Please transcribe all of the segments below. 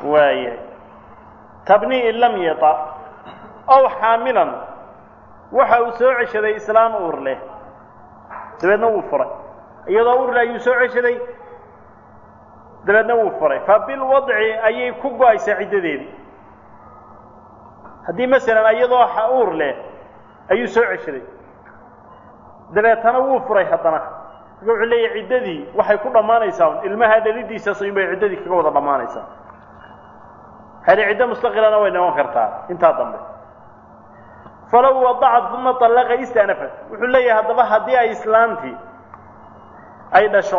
waayahay tabni in lam yata ow xaamilan waxa uu soo ceshaday islaan uur leh dabeedna wuu furay iyadoo uur leh ayuu soo ceshaday dabeedna wuu furay fa bilwadci ayay ku go-aysaa ciddadeedii haddii masalan iyadoo uur leh ayuu soo ceshaday dabeetana wuu furay haddana marka wuxuu leeyahay ciddadii waxay ku dhammaanaysaa ilmaha dhalidiisaas in bay ciddadii kaga wada dhammaanaysaa hali ciddo mustaqilana way noqon kartaa intaa dambe falow wadacat uma allaqa istanafat wuxuu leeyahay haddaba haddii ay islaantii ay dhasho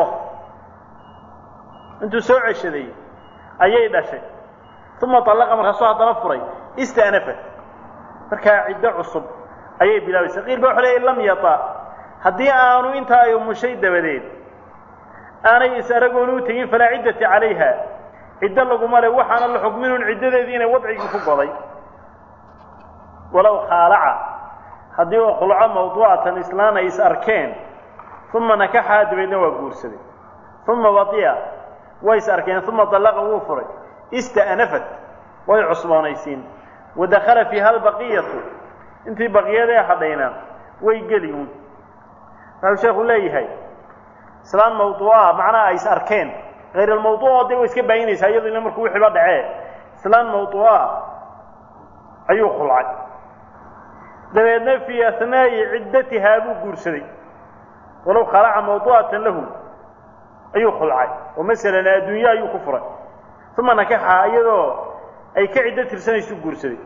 intuu soo ceshaday ayay dhashay uma allaqa markaasoo haddana furay istanafat markaa ciddo cusub ayay bilaabaysaa qiil ba wuxuu leeyahy lam yata haddii aanu intaa ay umushay dabadeed aanay is aragooni u tegin falaa ciddata calayha ciddo laguma le waxaana la xukminun ciddadeedii inay wadcigii ku goday walow khaalaca haddii uu khulco mawduucatan islaan ay is arkeen uma nakaxaa dabeedna waa guursaday uma wadiya way is arkeen uma dallaqa wuu furay ista'nafat way cusboonaysiin wadakhala fiiha albaqiyatu intii baqiyadee hadhayna way geliyuun waxau sheekhu leeyahay islaan mawduuca macnaha ay is arkeen hayr almawduuca dee way iska baayinaysaa iyado ina markuu wixiiba dhacee islaan mawduuca ayuu khulcay dabeedna fii ahnaa'i ciddatihaa buu guursaday walow khalaca mawduucatan lahu ayuu khulcay oo masalan adduunye ayuu ku furay uma nakaxa iyadoo ay ka ciddo tirsanaysu guursaday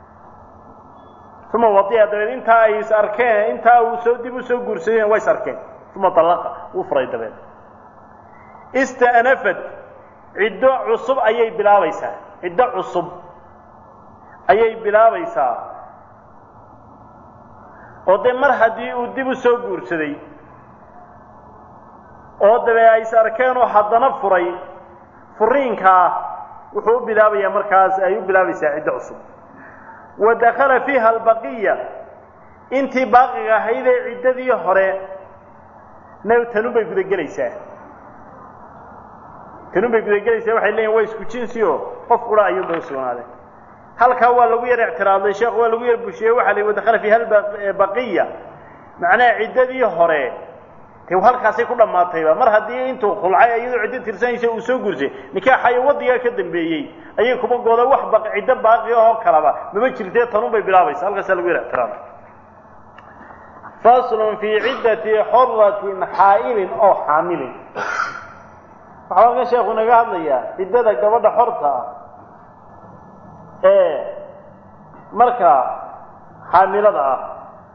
uma wadiya dabeed intaa ay is arkeen intaa uu soo dib u soo guursadayna waa is arkeen uma dallaqa wuu furay dabeed ista'nafat ciddo cusub ayay bilaabaysaa ciddo cusub ayay bilaabaysaa oo dee mar haddii uu dib u soo guursaday oo dabee ay is arkeenoo haddana furay furiinkaa wuxuu u bilaabayaa markaas ay u bilaabaysaa ciddo cusub wa dakhala fiiha albaqiya intii baaqiga ahaydee ciddadii hore na tanun bay gudagelaysaa tanun bay gudagelaysaa waxay leeyihin waa isku jinsi oo qof qura ayuunbay u sugnaadeen halkaa waa lagu yar ictiraaday sheekhu waa lagu yar bushiyey waxa la wadakhala fiiha albaqiya macnaha ciddadii hore dee halkaasay ku dhammaatayba mar haddii intuu khulcay iyadoo ciddo tirsanaysa uu soo guursay nikaaxayo wadigaa ka dambeeyey ayay kuma gooda wax ba ciddo baaqi ahoo kalaba mama jirtee tanun bay bilaabaysa halkaasaa lagu yar ictiraamay faslun fii ciddati xoratin xaa'ilin oo xaamilin waxaa halkan sheekhu naga hadlayaa ciddada gabadha xorta ah ee markaa xaamilada ah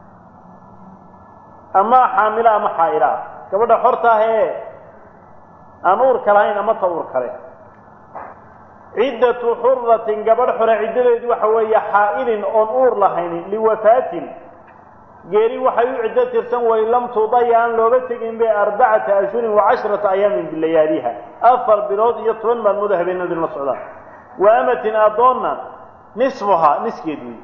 ama xaamilo ama xaa'ila ah gabadha xorta ah ee aan uurka lahayn ama ta uur kale ciddatu xuratin gabadh xore ciddadeedu waxa weeye xaa'ilin oon uur lahayn liwafaatin geeri waxay u ciddo tirsan way lam tudaya aan looga tegin be arbacata ashhurin wa cashrata ayaamin bilayaaliha afar bilood iyo toban maalmood habeenadu la socdaan wa amatin addoonna nisfuhaa niskeed wey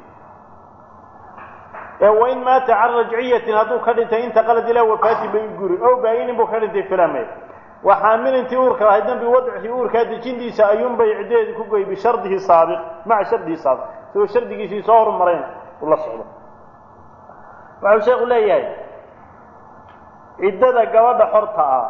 ee wain maata can rajciyatin hadduu ka dhintay intaqalad ilaa wafaati bay guri ow baa-inin buu ka dhintay filame wa xaamilintii uurka lahayd dambi wadcihi uurkaa dejintiisa ayuunbay ciddadeedi ku goy bishardihi saabiq maca shardihi saabiq isagoo shardigiisii soo horumarayna uu la socdo waxau sheekhu leeyahay ciddada gabadha xorta ah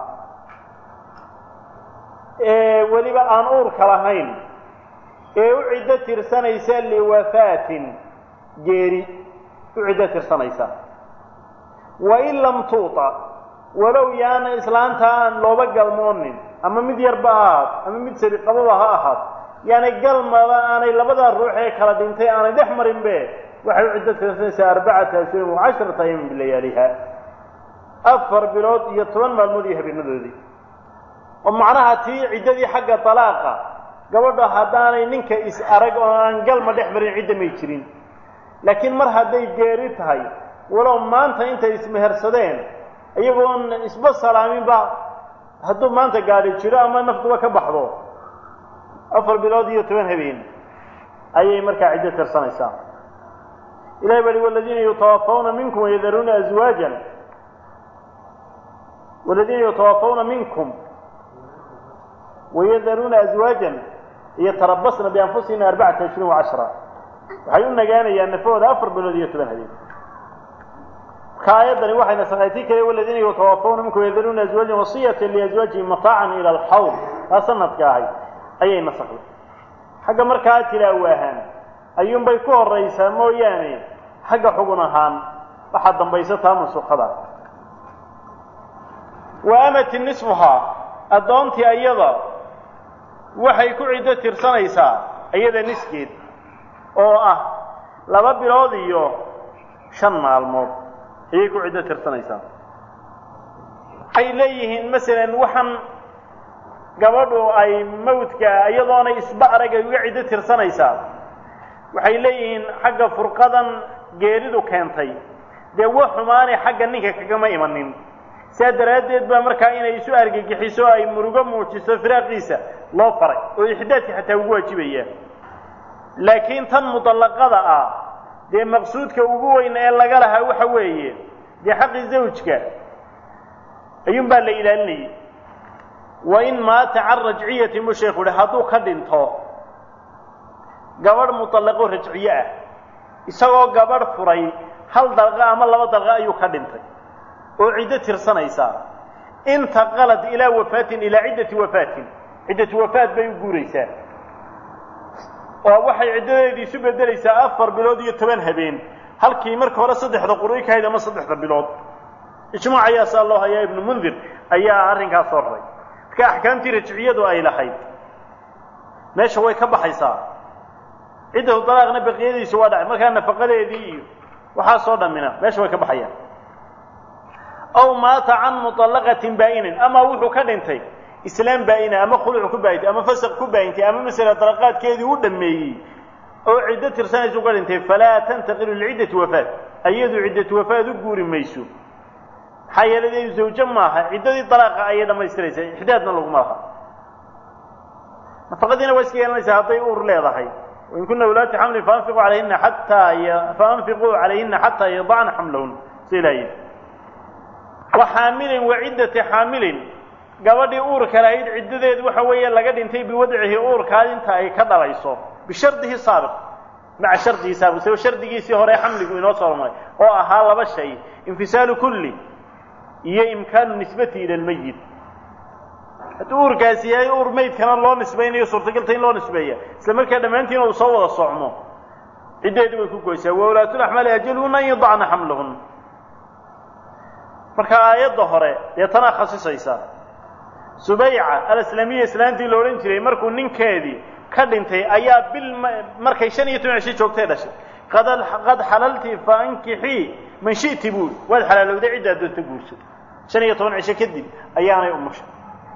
ee weliba aan uurka lahayn ee u ciddo tirsanaysa liwafaatin geeri u ciddo tirsanaysa wain lam tuuta walow yaana islaanta aan looba galmoonin ama mid yarba ha ahaad ama mid sariqababa ha ahaad yaani galmaba aanay labadaa ruux ee kala dhintay aanay dhex marinbe waxay u ciddo tirsanaysaa arbacata ashhurin wa casharata ayaamin bilayaaliha afar bilood iyo toban maalmood iyo habeenadoodii oo macnaha tii ciddadii xagga talaaqa gabadha haddaanay ninka is arag oo aan galma dhex marin cidda may jirin laakiin mar hadday geeri tahay walow maanta intay ismehersadeen iyagoon isba salaaminba hadduu maanta gaadhi jiro ama naftuba ka baxdo afar bilood iyo toban habeen ayay markaa ciddo tirsanaysaa ilahi baa hi waladiina yutawafawna minkum wayadaruuna azwaajan waladiina yutawafawna minkum wayadaruuna azwaajan iyo tarabasna bianfusihina arbacata ashhurin wacashra waxay u nagaanayaan nafahooda afar bilood iyo toban habeen marka aayaddani waxay nasakhay tii kale waladiina yutawafawna minkum yadaruuna azwaajan wasiyatan liazwaajihim mataacan ila alxawl taa sanadka ahay ayay nasakday xagga markaa tilaawo ahaan ayuunbay ku horaysaa mooyaane xagga xugun ahaan waxaa dambaysa taa mansuukhada wa amati nisfuhaa addoontii ayada waxay ku ciddo tirsanaysaa iyada niskeed oo ah laba bilood iyo shan maalmood ayay ku ciddo tirsanaysaa waxay leeyihiin masalan waxaan gabadhu ay mawdka iyadoonay isba arag ay uga ciddo tirsanaysaa waxay leeyihiin xagga furqadan geeridu keentay dee wa xumaanay xagga ninka kagama imanin saa daraaddeed baa markaa inay isu argagixiso ay murugo muujiso firaaqiisa loo faray oo ixdaadka xataa ugu waajibaya laakiin tan mudallaqada ah dee maqsuudka ugu weyn ee laga lahaa waxa weeye dee xaqi zawjka ayuunbaa la ilaalinayay wa in maata can rajciyati mu sheekhu uhi hadduu ka dhinto gabadh mudallaqo rajciye ah isagoo gabadh furay hal dalqa ama laba dalqa ayuu ka dhintay oo ciddo tirsanaysaa intaqalad ilaa wafaatin ilaa ciddati wafaatin ciddatu wafaat bay u guuraysaa oo waxay ciddadeedii isu bedelaysaa afar bilood iyo toban habeen halkii marka hore saddexda quri ka hayd ama saddexda bilood ijmaac ayaa saa loo hayaa ibnu mundir ayaa arrinkaas soo raray marka axkaamtii rajciyadu ay lahayd meesha way ka baxaysaa ciddatu dalaaqna baqiyadiisu waa dhacay markaa nafaqadeedii iyo waxaasoo dhammina meesha way ka baxayaan aw maata can muطallaqatin baa'inin ama wuxuu ka dhintay islaam baa'ina ama khuluc ku baayintay ama fasaq ku baayintay ama masala dalaqaadkeedii u dhammeeyey oo ciddo tirsanaysa uga dhintay falaa tantaqilu liciddati wafaat ayadu ciddatu wafaat u guuri mayso maxaa yeelay iyadu zawjo maaha ciddadii dalaaqa ayay dhammaystiraysaa ixdaadna laguma laha nafaqadiina waa iska yeelanaysaa hadday uur leedahay wain kuna wulaati xamlin faanfiquu calayhina xataa faanfiquu calayhina xataa yadacna xamlahun sa ilaha yidhi wa xaamilin wa ciddati xaamilin gabadhii uurka lahayd ciddadeedu waxa weeye laga dhintay biwadcihi uurkaa inta ay ka dhalayso bishardihi saabiq maca shardihi saabiq saba shardigiisii hore xamligu inoo soo maray oo ahaa laba shay infisaalu kulli iyo imkaanu nisbati ila lmayit hadduu uurkaasi yahay uur maydkana loo nisbaynayo suurtagalta in loo nisbeeya isla markaa dhammaantiina uu soo wada socmo ciddeedu way ku goysaa wa ulaatulaxmaali ajaluhuna an yadacna xamlahun marka aayadda hore dee tanaa khasisaysa subayca alaslamiya islaantii la odhan jiray markuu ninkeedii ka dhintay ayaa bil markay shan iyo toban cisho joogtay dhashay qad qad xalalti fa ankixii man shi'ti buuri waad xalaalowday ciddaad doonta guurso shan iyo toban cisho kadib ayaanay umushay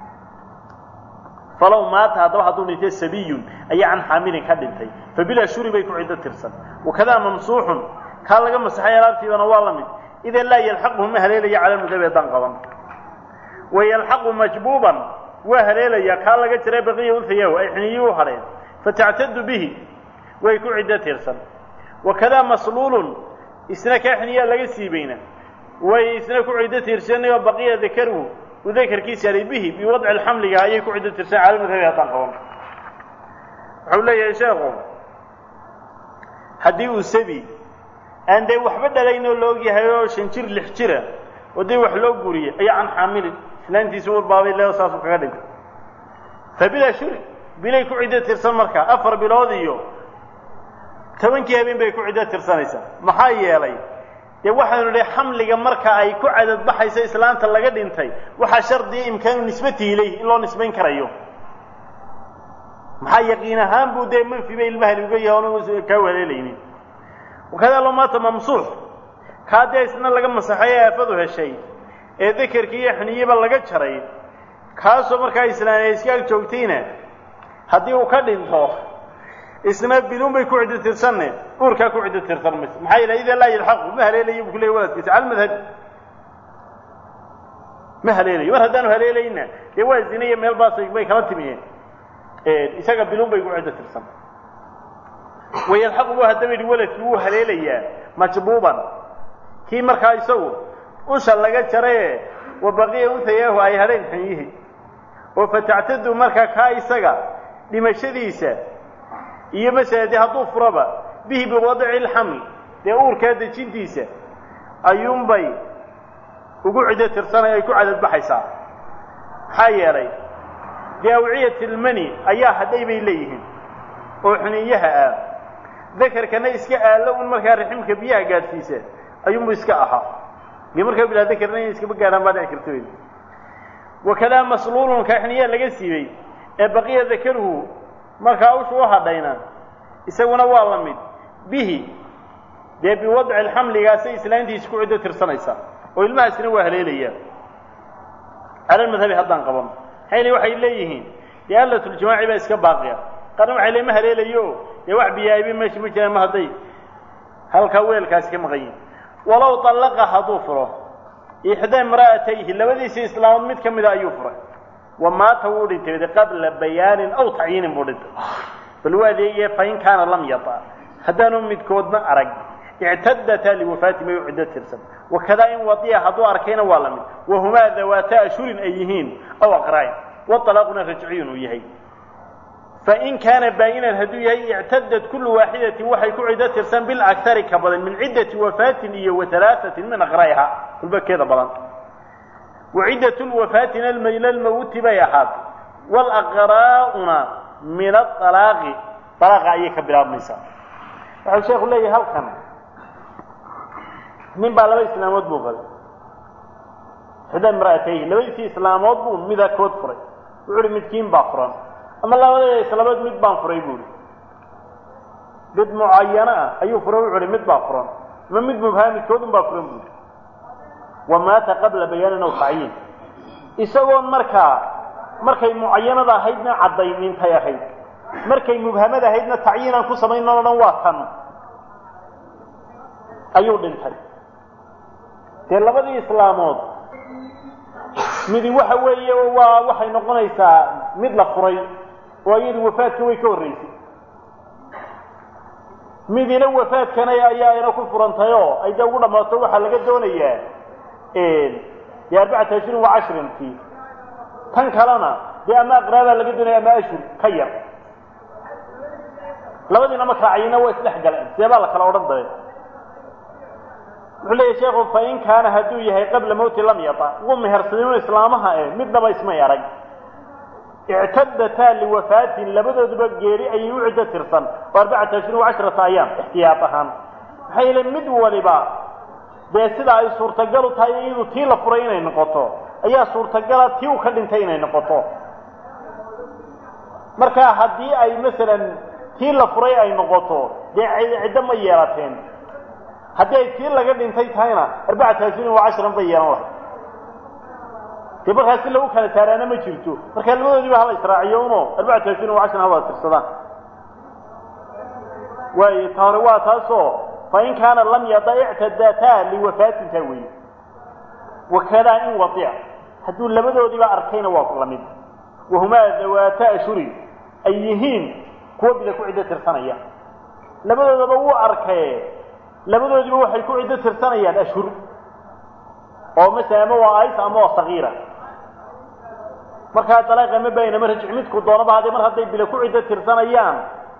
falow maata haddaba hadduu dhintay sabiyun ayaa can xaamilin ka dhintay fa bilaa shuri bay ku ciddo tirsan wakadaa mamsuuxun kaa laga masaxay alaabtiibana waa la mid idan laa yalxaquhu ma haleelaya cala mudhabi haddaan qaban wayalxaqu majbuuban waa haleelaya kaa laga jiray baqiya unhayahu ay xiniyi u hadheen fatactadu bihi way ku ciddo tirsan wakadaa masluulun isna kaa xiniyaa laga siibayna way isna ku ciddo tirsanayoo baqiya dakaruhu uu dakarkiisa yahay bihi biwadci alxamliga ayay ku ciddo tirsan cala mudhabi haddaan qaban wuxuu leeyahay sheekhu haddii uu sabi aan dee waxba dhalaynoo la og yahay oo shan jir lix jira oo dee wax loo guriyey ayaa can xaamilin islaantiisa urbaabay leo saasuu kaga dhintay fa bilaa shuri bilay ku ciddo tirsan markaa afar bilood iyo tobankii habeen bay ku ciddo tirsanaysaa maxaa yeelay dee waxaanu idhi xamliga marka ay ku cadadbaxayso islaanta laga dhintay waxaa shardiya imkaanu nisbatihi ilayh in loo nisbayn karayo maxaa yaqiin ahaan buu dee manfi bay ilmahani uga yahay oonu kaa waleelaynin wakadaa loo maata mamsuux kaa dee isna laga masaxay ee aafadu heshay ee dakerkii iyo xiniyiba laga jaray kaasoo markaa islaan ay iska ag joogtayna haddii uu ka dhinto isna biluun bay ku ciddo tirsanne uurkaa ku ciddo tirsan mayso maxaa yeele idaa laa yalxaqu ma haleelayo buu ku leeyay waladkiisa cala madhabi ma haleelayo mar haddaanu haleelayna dee waa zinaya meel baas bay kala timiyeen isaga biluun bay ku ciddo tirsan wayalxaqu bu haddaba yidhi waladkii wuu haleelayaa majbuuban kii markaa isagu usha laga jaraye wa baqiya untayaahu ay hadheen xanyihii oo fatactadu markaa kaa isaga dhimashadiisa iyo masala dee hadduu furaba bihi biwadci ilxaml dee uurkaa dejintiisa ayuunbay ugu ciddo tirsanay ay ku cadadbaxaysaa maxaa yeelay dee awciyat ilmani ayaa hadhay bay leeyihiin oo xuniyaha ah dakarkana iska aallo un markaa raximka biyaha gaadhsiisa ayuunbu iska ahaa dee markaa bilaa dakarna inay iskaba gaadhaan baa dhici karta wey wakadaa masluulun kaa xuniyaha laga siibay ee baqiya dakaruhu markaa ushu u hadhayna isaguna waa la mid bihi dee biwadci alxamligaasay islaantiisa ku ciddo tirsanaysaa oo ilmahaasina waa haleelayaa cala lmadhabi haddaan qaban maxay li waxay leeyihiin dee allatljimaaci baa iska baaqiya qarna waxay le ma haleelayo dee wax biyaaibi meesha ma jiraan ma hadday halkaa weelkaasi ka maqan yihin walow طallaqa hadduu furo ixdaa imra'atayhi labadiisii islaamood mid ka mida ayuu furay wa maata wuu dhintay qabla bayaanin aw tacyiinin buu dhintay bal waa adeegaya fain kaana lam yata haddaanu midkoodna arag ictadataa liwafaati may u ciddo tirsan wakadaa in wadiya hadduu arkayna waa la mid wahumaa dawaata ashurin ay yihiin aw aqra'in waطalaaquna rajciyun uu yahay fain kaana baa'inan hadduu yahay ictadad kullu waaxidatin waxay ku ciddo tirsan bilakari ka badan min ciddati wafaatin iyo wahalaaثatin min aqra'iha kulbakeeda badan waciddat lwafaatina ila lmawti bay ahaatay waalaqraa'una min aalaaqi alaaqa ayay ka bilaabmaysaa waxau sheekhu leeyahay halkan nin baa laba islaamood buu qabay xida imra'atayhi labadiisii islaamood buu midakood furay wuxu uhi midkiin baa furan ama labadeeda islaamood mid baan furay buuhi mid mucayano ah ayuu furay wuxu uhi mid baa furan ama mid mubhaa midkoodun baa furan buuhi wa maata qabla bayaanin aw tacyiin isagoon markaa markay mucayanada ahaydna caddaynintay ahayd markay mubhamada ahaydna tacyiinaan ku samayno o dhan waa tan ayuu dhintay dee labadii islaamood midi waxa weeye waa waxay noqonaysaa mid la furay oo iyadu wafaadka way ka horraysay midina wafaadkana ayaa ina ku furantay oo ay dee ugu dhammaato waxaa laga doonayaa dee arbacata ashhurin wa cashrinkii tan kalena dee ama aqraabaa laga doonaya ama ashhur ka yar labadiina markaa cayina waa isdhex galeen see baa la kala odhan dabe wuxuu leeyahy sheekhu fain kaana hadduu yahay qabla mawti lam yata wuu mehersadin islaamaha eh midnaba ismay arag ictadataa liwafaatin labadooduba geeri ayay u ciddo tirsan oo arbacata ashhurin wa cashrata ayaam ixtiyaad ahaan maxaa yeele mid waliba dee sida ay suurtagalu tahay iyadu tii la furay inay noqoto ayaa suurtagala tii uu ka dhintay inay noqoto marka haddii ay masalan tii la furay ay noqoto dee ciddo ma yeelateen haddii ay tii laga dhintay tahayna arbacata ashhurin wa cashran bay yeelan lahay dee markaas si lagu kala saaraana ma jirto marka labadoodiiba hala israaciyo uno arbacata ashhurin wa cashran hawada tirsadaan waayo ta hore waa taasoo fain kaana lam yada ictadataa liwafaatin taa weeye wakadaa in wadica hadduu labadoodiiba arkayna waa la mid wahumaa dawaata ashhurin ay yihiin kuwa bida ku ciddo tirsanaya labadoodaba wuu arkaye labadoodiiba waxay ku ciddo tirsanayaan ashhur oo masala ama waa ays ama waa sagiira markaa dalaaq ama bayn ama rajci midku doonaba haddee mar hadday bila ku ciddo tirsanayaan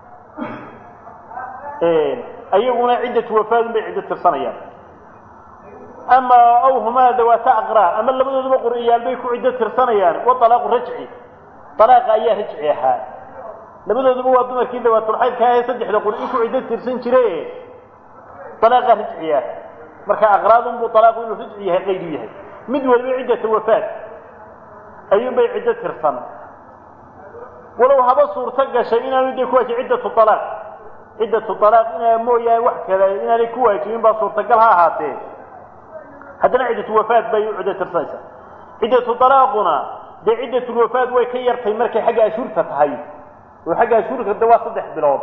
ayaguna ciddatu wafaadun bay ciddo tirsanayaan ama aw humaa dawaata aqraa ama labadooduba qur'iyaal bay ku ciddo tirsanayaan wa alaaqu rajci alaaqa ayaa rajci ahaa labadooduba waa dumarkii dawaatulxaydka ahee saddexda qur'i ku ciddo tirsan jire alaaqa rajci ah marka aqraadunbuu alaaqu inuu rajci yahay qaydu yahay mid waliba ciddata wafaad ayuunbay ciddo tirsan walow haba suurto gashay inaanu dee ku waajib ciddatu alaaq ciddatu alaaq inaa mooyaane wax kale inaanay ku waajibin baa suurtagal ha ahaatee haddana ciddatu wafaad bay u ciddo tirsanaysaa ciddatu alaaquna dee ciddatulwafaad way ka yartay markay xagga ashhuurta tahay oo xagga ashhuurka de waa saddex bilood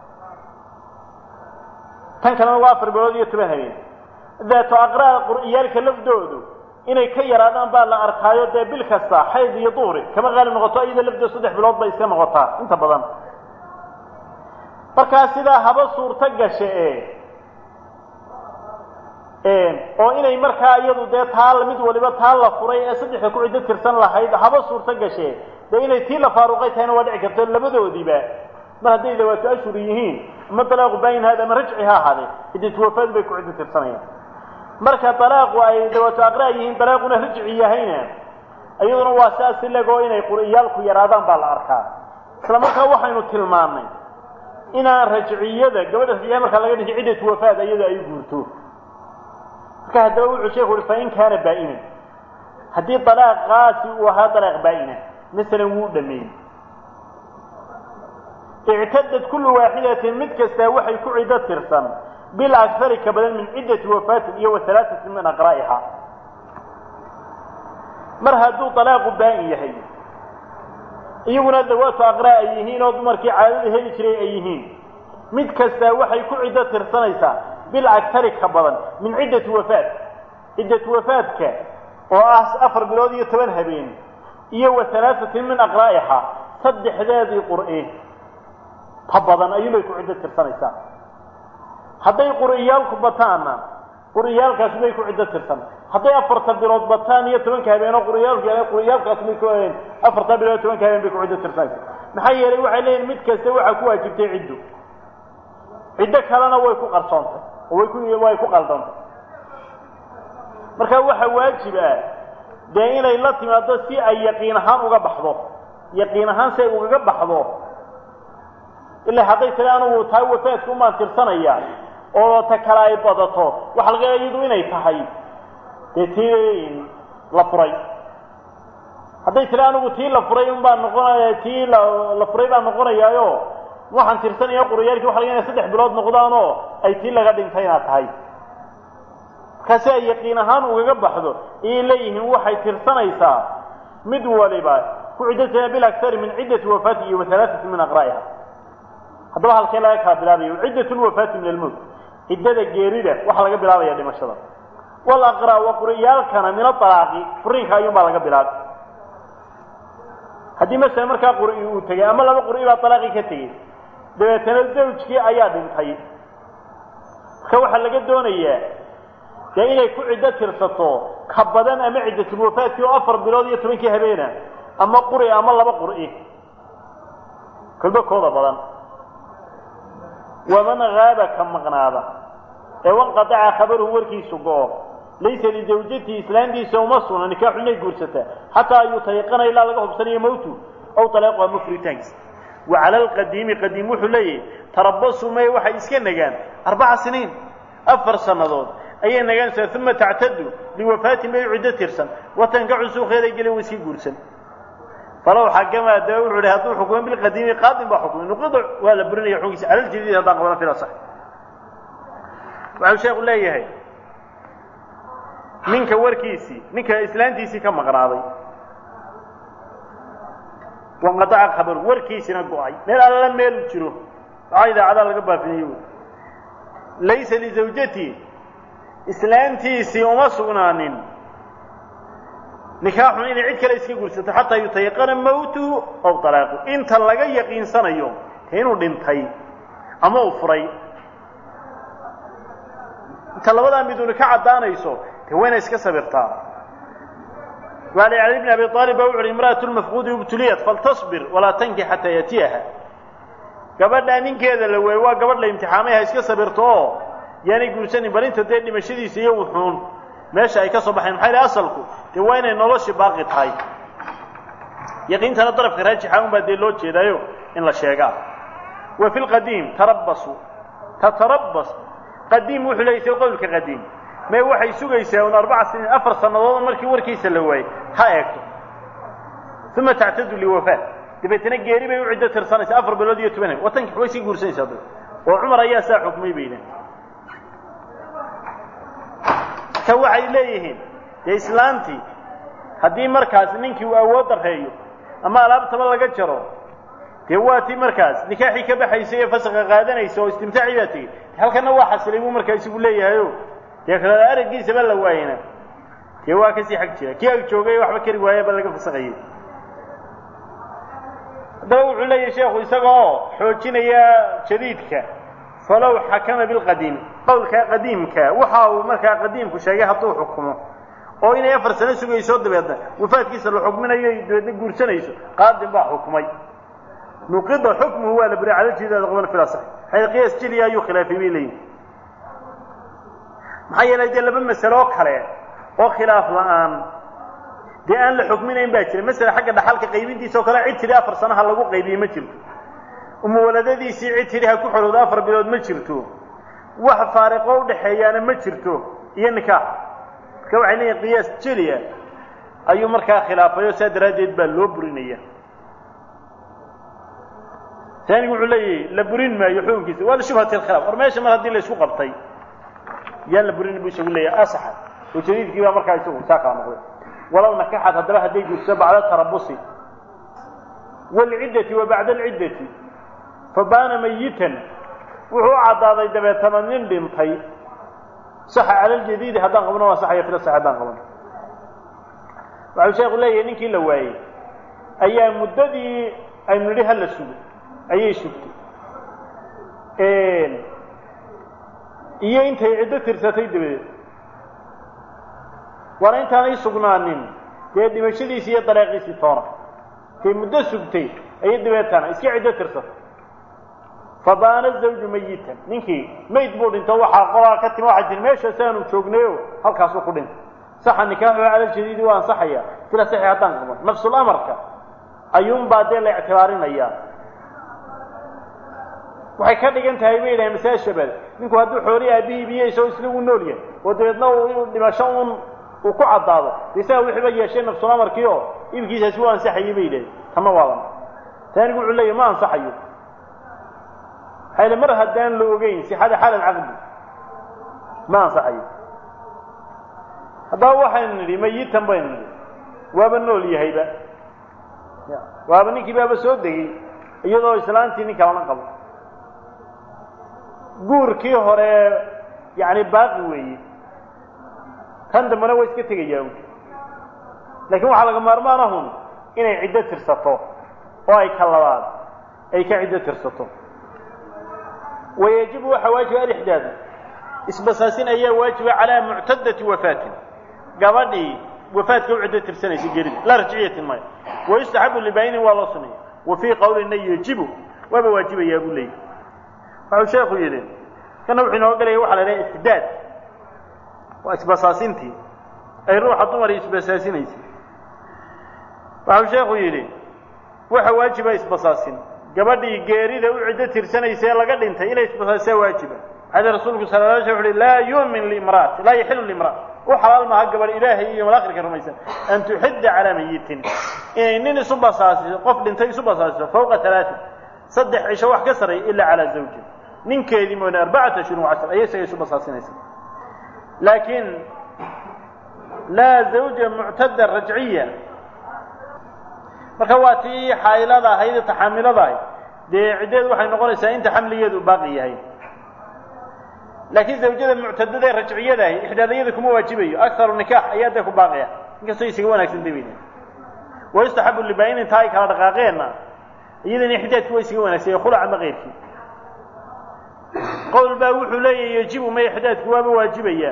tan kalena waa afar bilood iyo toban habeen daatu aqraa qur'iyaalka lafdoodu inay ka yaraadaan baa la arkaayo dee bil kasta xayd iyo duhri kama qaalib noqoto iyada lafdooda saddex bilood bay iska noqotaa inta badan markaa sidaa haba suurto gasha oo inay markaa iyadu dee taa mid waliba taa la furay ee saddexda ku ciddo tirsan lahayd haba suurto gashee dee inay tii la faaruqay tahayna waa dhici karto labadoodiiba mar hadday dawaatu ashhur yihiin ama dalaaqu baayin haada ama rajci ha ahaadee ciddatu wafaad bay ku ciddo tirsanayaan marka dalaaqu ay dawaatu aqraa yihiin dalaaquna rajci yahayna iyaduna waa saas ilegoo inay qur'iyaalku yaraadaan baa la arkaa isla markaa waxaynu tilmaannay inaan rajciyada gabadha rajciya markaa laga dhigi ciddatu wafaad iyada ay guurto marka haddaba wuxuu sheekhu uhi fain kaana baa'inan haddii dalaaqaasi uu ahaa dalaaq baa'ina masalan wuu dhameeyey ictadad kullu waaxidatin mid kastaa waxay ku ciddo tirsan bilakari ka badan min ciddati wafaatin iyo wa halaatatin min aqraa'iha mar hadduu dalaaqu baa'in yahay iyaguna dawaatu aqraa' ay yihiin oo dumarkii caadada heli jiray ay yihiin mid kastaa waxay ku ciddo tirsanaysaa bilakari ka badan min ciddati wafaat ciddatu wafaadka oo ah afar bilood iyo toban habeen iyo wa halaatatin min aqraa'iha saddexdeedii qur'e ta badan ayuunbay ku ciddo tirsanaysaa hadday qur'iyaalku bataanna qur'iyaalkaasi bay ku ciddo tirsan hadday afarta bilood bataan iyo tobanka habeenoo qur'iyaalku qur'iyaalkaasi bay ku afarta bilood tobanka habeen bay ku ciddo tirsanaysaa maxaa yeelay waxay leeyihin mid kasta waxaa ku waajibtay ciddo ciddo kalena way ku qarsoontay oo way ku way ku qaldantay marka waxa waajib ah dee inay la timaado si ay yaqiin ahaan uga baxdo yaqiin ahaan si ay ugaga baxdo ilaa hadday tiri anugu taa wafaadka umaan tirsanaya oo ta kale ay badato waxa laga iyadu inay tahay dee tii la furay hadday tiri anigu tii la furay un baan noqonaya tii la la furay baan noqonayaayo waxaan tirsanaya quriyaalkii waxa laga inay saddex bilood noqdaan oo ay tii laga dhintayna tahay markaasi ay yaqiin ahaan ugaga baxdo ayay leeyihiin waxay tirsanaysaa mid waliba ku ciddatana bilaksari min ciddati wafaati iyo wahalaaati min aqraa'iha haddaba halkee laga kala bilaabayo ciddat lwafaati min almowt ciddada geerida waxaa laga bilaabaya dhimashada walaqraa wa qur'iyaalkana min aalaaqi furiinka ayuunbaa laga bilaabay haddii masala markaa qur'i uu tegey ama laba qur'i baa alaaqii ka tegey dabeetana zawjkii ayaa dhintay marka waxaa laga doonayaa dee inay ku ciddo tirsato ka badan ama ciddatulwafaadkii oo afar bilood iyo tobankii habeena ama quri ama laba qur'i kolba kooda badan waman haaba ka maqnaada ee wanqadaca khabaruhu warkiisu go-o laysa lizawjatihi islaantiisa uma sugna nikaaxu inay guursataa xataa yutayaqana ilaa laga hubsanayo mawtu aw talaaqu ama furitaankiisa wa cala alqadiimi qadiim wuxuu leeyahay tarabasu may waxay iska nagaan arbaca siniin afar sannadood ayay nagaanaysaa uma tactadu liwafaatin bay ciddo tirsan watankacu suuqeeday geli way sii guursan falow xakama daba wuxuu ihi hadduu xukumo bilqadiimi qaadin baa xukumay nuqida waa la burinaya xukunkiisa cala ljadiid haddaan qabana fila sax waxau sheekhu leeyahay ninka warkiisii ninka islaantiisii ka maqnaaday wanqadaca khabaru warkiisina go-ay meel alla meel jiro waxaa idaacadaa laga baafinayo laysa lizawjati islaantiisii uma sugnaanin nikaaxun inay cid kale iska guursato xataa yutayaqana mawtuhu aw talaaqu inta laga yaqiinsanayo inuu dhintay ama uu furay inta labadaa miduni ka caddaanayso de wayna iska sabirtaa waali cali bn abi aalib baa wuxu uhi imra'atu lmafquudi ubtuliyat faltasbir walaa tanki xataa yatiyaha gabadhaa ninkeeda la weeye waa gabadh la imtixaamay ha iska sabirto oo yaanay guursanin bal inta dee dhimashadiisa iyo wuxuun meesha ay ka soo baxayn maxaa yidhi asalku dee waa inay noloshii baaqi tahay yaqiintana darafka raajixa un baa dee loo jeedaayo in la sheegaa wa fi lqadiim tarabasu tatarabas qadiim wuxuu leeyay sida qowlka qadiim mee waxay sugaysaa un arbaca siniin afar sannadood markii warkiisa la waayey ha eegto uma tactadu liwafaat dabeetana geeri bay u ciddo tirsanaysaa afar bilood iyo toban watankii way sii guursanaysaa dad oo cumar ayaa saa xukmay bayna ka waxay leeyihiin dee islaantii haddii markaas ninkii uu awood dareeyo ama alaabtaba laga jaro dee waa tii markaas nikaaxii ka baxaysay ee fasaqa qaadanaysa oo istimtaacii baa tegey halkana waa xasilay buu markaa isigu leeyahayo dee kala araggiisaba la waayena dee waa kasii xag jira kii ag joogay waxba kari waaya ba laga fasaqayay haddaba wuxuu leeyahay sheekhu isaga oo xoojinaya jadiidka falow xakama bilqadiimi qowlkaa qadiimka waxa uu markaa qadiimku sheegay hadduu xukumo oo inay afar sano sugayso dabeedna wafaadkiisa la xukminayo dabeedna guursanayso qaadin baa xukumay nuqida xukmuhu waa la buri cala jidaada qaban fil asax xayr qiyaas jiliya ayuu khilaafay bay leeyihin maxaa yeelay dee laba masalo oo kale oo khilaaf la-aan dee aan la xukminayn baa jira masala xagga dhaxalka qaybintiisa oo kale cid tidhi afar sanaha lagu qaybiyey ma jirto umuwaladadiisii cid tidhi ha ku xorowdo afar bilood ma jirto wax faariqo udhaxeeyaana ma jirto iyo nikaax marka waxay leeyihin qiyaas jeliya ayuu markaa khilaafay oo saa daraaddeed baa loo burinaya taanigu wuxuu leeyahay la burin maayo xukunkiisa waa lishubhati alkhilaaf war meesha mar haddii la isku qabtay yaan la burin buu isagu leeyahay asaxa oo jadiidkii baa markaa isagu saa kala noqday walow nakaxad haddaba hadday guurso bacda tarabusi waalciddati wa bacda alciddati fa baana mayitan wuxuu u caddaaday dabeetana nin dhintay saxa cala aljadiidi haddaan qabno waa saxaya fila sax haddaan qabno waxau sheekhu leeyahay ninkii la waayey ayaa muddadii aynu nidhi hala sugo ayay sugtay iyo intay ciddo tirsatay dabadeed waana intaanay sugnaanin dee dhimashadiisii iyo daleeqiisii toona intay muddo sugtay ayay dabeetana iska ciddo tirsatay fabaana zawju mayitan ninkii mayd buu dhinto waxaa qolaa ka timi waxaa jiri meeshaas aanu joognayo halkaasuu ku dhintay saxa nikaaxu cala jadiidi waa ansaxaya sila saxi haddaan qaban nafsul amarka ayuunbaa dee la ictibaarinayaa waxay ka dhigan tahay bay yidhahen masaa shabad ninku hadduu xoolii aabihii ibiyeyso isla uu nool yahay oo dabeedna uu dhimasho un uu ku caddaado de isaga wixiiba yeeshay nafsul amarkii oo ibkiisaasi waa ansaxayay bay yidhahen tama waadan taanigu wuxuu leeyahy ma ansaxayo maxaa mar haddaan la ogeyn sixada xaal alcaqdi ma ansaxayo haddaba waxaynu nidhi mayitan baynu nidhi waaba nool yahayba waaba ninkii baaba soo degey iyadoo islaantii nin kalana qabo guurkii hore yani baaqi weeye kan dambena waa iska tegayaa laakiin waxaa laga maarmaanahun inay ciddo tirsato oo ay ka labaad ay ka ciddo tirsato wayajibu waxaa waajiba alixdaadu isbasaasin ayaa waajiba calaa muctadati wafaatin gabadhii wafaadka u ciddo tirsanaysa gerida laa rajciyatin maya wayustaxabu libaayinin waa loo suneeya wa fii qowlina yajibu waaba waajibayaa buu leeyahy waxau sheekhu yidhi kana wuxuu inoo gelaya waxa la idhaha ixdaad waa isbasaasintii ay ruuxa dumar isbasaasinaysay waxau sheekhu yidhi waxa waajiba isbasaasin gabadhii geerida u ciddo tirsanaysa ee laga dhintay inay isbasaasisaa waajiba maxaa rasuulku sala la alay sl uhi laa yuumin liimra'ati laa yaxilu liimra'a u xalaal maaha gabadh ilaahay iyo malaakhirka rumaysan an tuxidda calaa mayitin inay nin isu basaasiso qof dhintay isu basaasiso fawqa alaatin saddex cisho wax ka sarreeya ilaa calaa zawjin ninkeedii mooyne arbacata ashhurin wacashar ayay isaga isu basaasinaysa laakiin laa zawja muctada rajciya marka waa tii xaylada ahayd taxaamilada ahayd dee ciddeedu waxay noqonaysaa inta xamligeedu baaqi yahay laakiin zawjada muctadada ee rajciyada ahi ixdaadayada kuma waajibayo akaru nikaax ayaa dee ku baaqaya inkastoo isaga wanaagsan dabayna wayustaxabu libaa-in intaa ay kala dhaqaaqeenna iyadana ixdaadki waa isaga wanaagsan khulac ama keyrkii qowl baa wuxuu leeyahy yajibu ma ixdaadku waaba waajibaya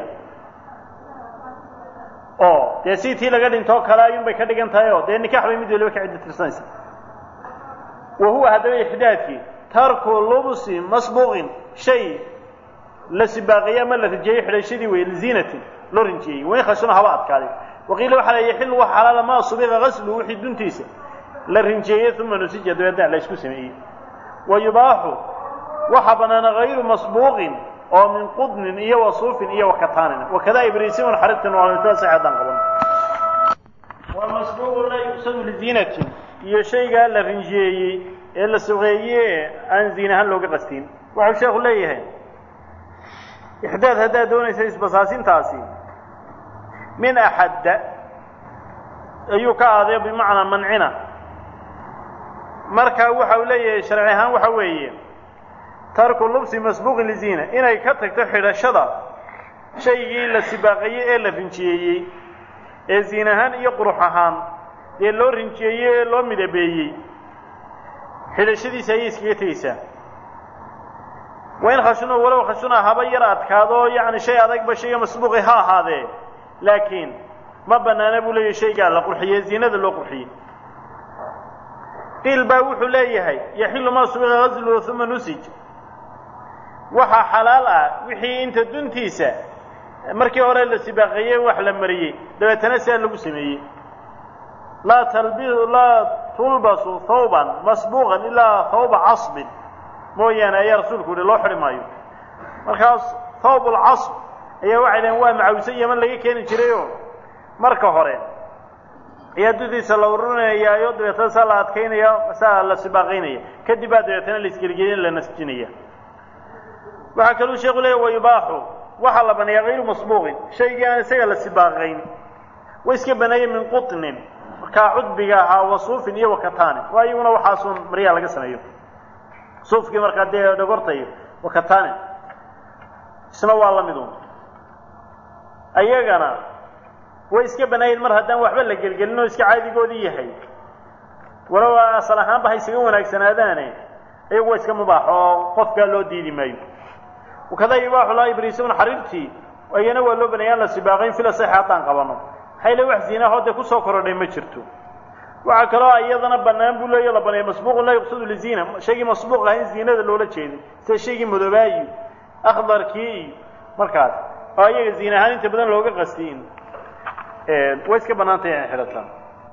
oo dee si tii laga dhintoo kale ayuun bay ka dhigan tahay oo dee nikaax bay mid waliba ka ciddo tirsanaysa wa huwa haddaba ixdaadkii tarku lubsi masbuuqin shay la sibaaqiye ama la rijeeyey xidhashadii wey liziinatin loo rinjeeyey wain khashuna haba adkaaday waqiila waxaa la yaxilu wax xalaala maa subiqa gaslu wixii duntiisa la rinjeeyey uma nusija dabeedna la isku sameeyey wa yubaaxu waxaa banaana hayru masbuuqin oo min qudnin iyo wasuufin iyo wakataanina wakada ibriisimun xaribtin waa misla saxeedan qaban wa masbuuqu la yuqsadu liziinatin iyo shaygaa la rinjeeyey ee la suqeeye aan ziin ahaan looga qastin waxau sheekhu leeyahay ixdaad haddaad doonaysa isbasaasintaasi min axadda ayuu ka aaday bimacnaa mancina marka waxa uu leeyahay sharci ahaan waxa weeye tarku lubsi masbuuqin liziina inay ka tagto xidhashada shaygii la sibaaqayey ee la rinjiyeeyey ee ziin ahaan iyo qurux ahaan dee loo rinjiyeeyey ee loo midabeeyey xidhashadiisa ayay iskaga tegeysaa wain khashuna walow khashuna haba yar adkaado yacni shay adagba shayga masbuuqi ha ahaadee laakiin ma banaana buu leeyahay shaygaa la qurxiyey ziinada loo qurxiyey qiil baa wuxuu leeyahay yaxilu maa subiqa gasluhu uma nusij waxaa xalaal ah wixii inta duntiisa markii hore la sibaaqeeyey wax la mariyey dabeetana sidaa lagu sameeyey laa talbi laa tulbasu thawban masbuuqan ilaa thawba casbin mooyaane ayaa rasuulku yihi loo xidhi maayo markaas thawb lcasb ayaa waxay dhaheen waa macawse yaman laga keeni jirayoo marka hore ayaa duntiisa la ururinayaayo dabeetana saa la adkaynaya saa la sibaaqaynaya kadib baa dabeetana la isgeligelin la nasjinaya waxaa kaluu sheeku leeya wayubaaxu waxaa la baneeyaa hayru masbuuqin shaygii aan isaga la sibaaqayn way iska baneeyeen min qutnin markaa cudbiga ahaa wa suufin iyo wakataanin waa iyaguna waxaasun maryaa laga sameeyo suufkii markaa dee dhogortayo wakataanin isna waa la mid un ayagana way iska baneeyeen mar haddaan waxba la gelgelin oo iska caadigoodii yahay walow asal ahaanba ha isaga wanaagsanaadaane iyagu waa iska mubaax oo qofkaa loo diidi maayo wakada yubaaxu laa ibriisuna xariirtii ayana waa loo baneeyaan la sibaaqayn fila sax haddaan qabano maxay le wax ziinaahoo dee kusoo korodhay ma jirto waxaa kaloo iyadana banaan buu leeya la baneeya masbuuqun laa yuqsadu liziina shaygii masbuuq ahaa in ziinada loola jeeday sida shaygii madobaayi akhdarkii iyo markaas oo iyaga ziin ahaan inta badan looga qastiin way iska bannaantay inay xidhataan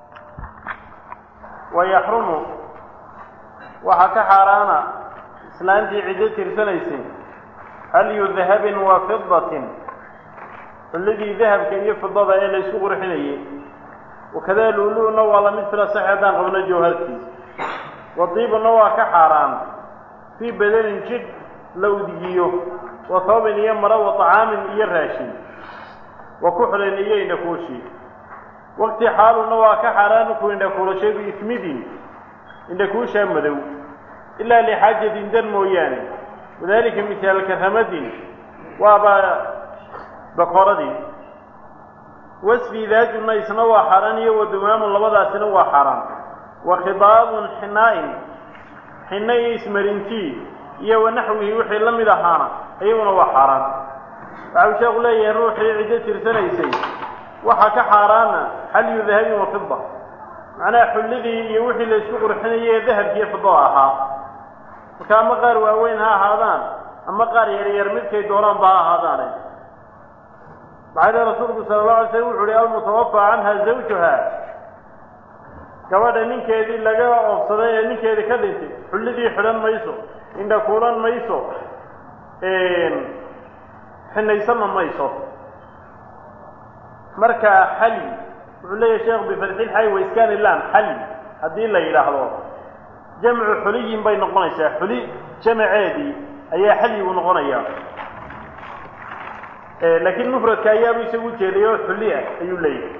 wayaxrumu waxaa ka xaaraana islaantii ciddo tirsanaysay halyu dahabin wa fidatin xulladii dahabka iyo fidada ee la isku qurxinayay wakadaa luulu'na waa lamid fila sax haddaan qabno jawhartiis wadiibuna waa ka xaaraan fii badanin jidh la udgiyo wa toobin iyo maro wa طacaamin iyo raashin wa kuxlin iyo indhakuushi waqti xaaluna waa ka xaaraan ku indhakuulashay biismidin indhakuushaa madow ilaa lixaajatin dan mooyaane wadalika mihaalka ramadin waaba bakooradii wasfi daajuna isna waa xaaraan iyo wadumaamun labadaasina waa xaaraan wa khidaabun xinaa-in xinna iyo ismarintii iyo wanaxwihi wixii la mid ahaana iyaguna waa xaaraan waxau sheeku leeyahay ruuxii ciddo tirsanaysay waxaa ka xaaraana xalyu dahabin wa fida macnaha xulladii iyo wixii la isku qurxinayay ee dahabkiiyo fidada ahaa marka ama qaar waaweyn ha ahaadaan ama qaar yaryar midkay doonaanba ha ahaadaane maxaa le rasuulku sala allahu alay slam wuxu uhi almutawafa canha zawjuha gabadha ninkeedii laga oobsaday ee ninkeedii ka dhintay xulladii xidhan mayso indha kuulan mayso xinaysanna mayso marka xali wuxuu leeyahay sheekh bifatxilxay waiskaan ilam xali haddii la yidhaahdo jamcu xuliyin bay noqonaysaa xuli jamaceedii ayaa xalyigu noqonayaa laakiin mufradka ayaabu isagu jeeday oo xuli ah ayuu leeyahay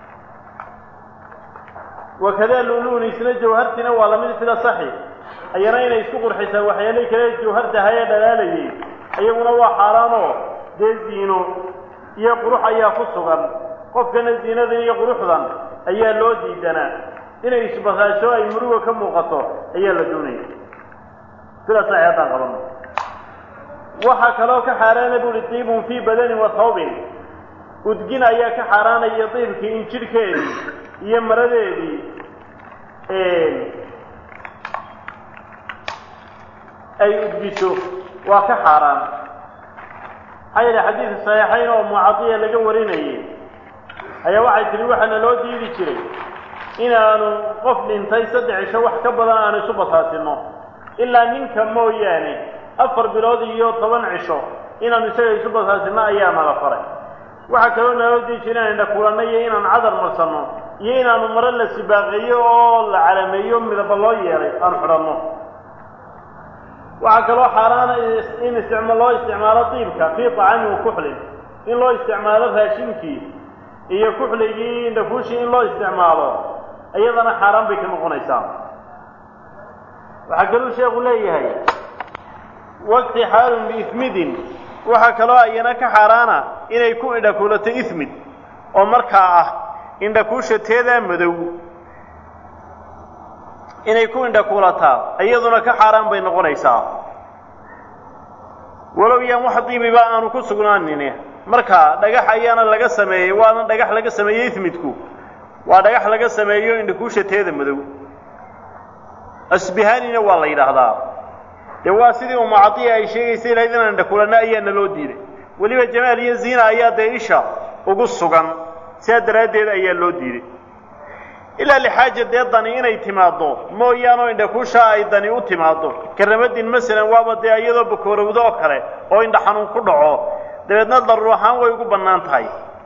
wakadaa luluun isna jawhartina waa lamid sida saxi ayana inay isku qurxisaa waxyaalihii kale jawhartaha ee dhalaalayay iyaguna waa xaaraanoo dee ziino iyo qurux ayaa ku sugan qofkana ziinadan iyo quruxdan ayaa loo diidanaa inay isbasaasho ay muruga ka muuqato ayaa la doonaya sida saxi haddaan qabano waxaa kaloo ka xaaraana buuhi diibun fii badanin wa thawbin udgin ayaa ka xaaraanaya diibkii in jidhkeedii iyo maradeedii ay udgiso waa ka xaaraan maxaa yeele xadiid saxiixayn oo mucadiya laga warinayay ayaa waxay tihi waxaana loo diidi jiray inaanu qof dhintay saddex cisho wax ka badan aanu isu basaasino ilaa ninka mooyaane afar bilood iyo toban cisho inaanu isaga isu basaasino ayaa nala faray waxaa kaloo naloo diidi jira inaan indhakuulanno iyo inaan cadar marsanno iyo inaanu maro la sibaaqeeyo oo la calameeyo midaba loo yeelay aan xidhanno waxaa kaloo xaaraana in isticma loo isticmaalo diibka fii طacamin wa kuxlin in loo isticmaalo raashinkii iyo kuxligii indhakuushii in loo isticmaalo iyadana xaaraan bay ka noqonaysaa waxaa kaluu sheekhu leeyahay waqti xaalun biismidin waxaa kaloo ayana ka xaaraana inay ku indhakuulato ismid oo markaa ah indhakuusha teedaa madow inay ku indhakuulataa iyaduna ka xaaraan bay noqonaysaa walow yaan wax diibiba aanu ku sugnaanin marka dhagax ayaana laga sameeyey waana dhagax laga sameeyey ismidku waa dhagax laga sameeyo indhakuusha teeda madow asbihaanina waa la yidhaahdaa dee waa sidii umacadiya ay sheegaysay lahayd inaan indhakulanno ayaana loo diiday weliba jamaal iyo ziina ayaa dee isha ugu sugan sidaa daraaddeed ayaa loo diiday ilaa lixaaja dee dani inay timaaddo mooyaanoo indhakuusha ay dani u timaaddo karamadin masalan waaba dee iyadoo bakoorowdo oo kale oo indha xanuun ku dhaco dabeedna daruur ahaan way ugu bannaan tahay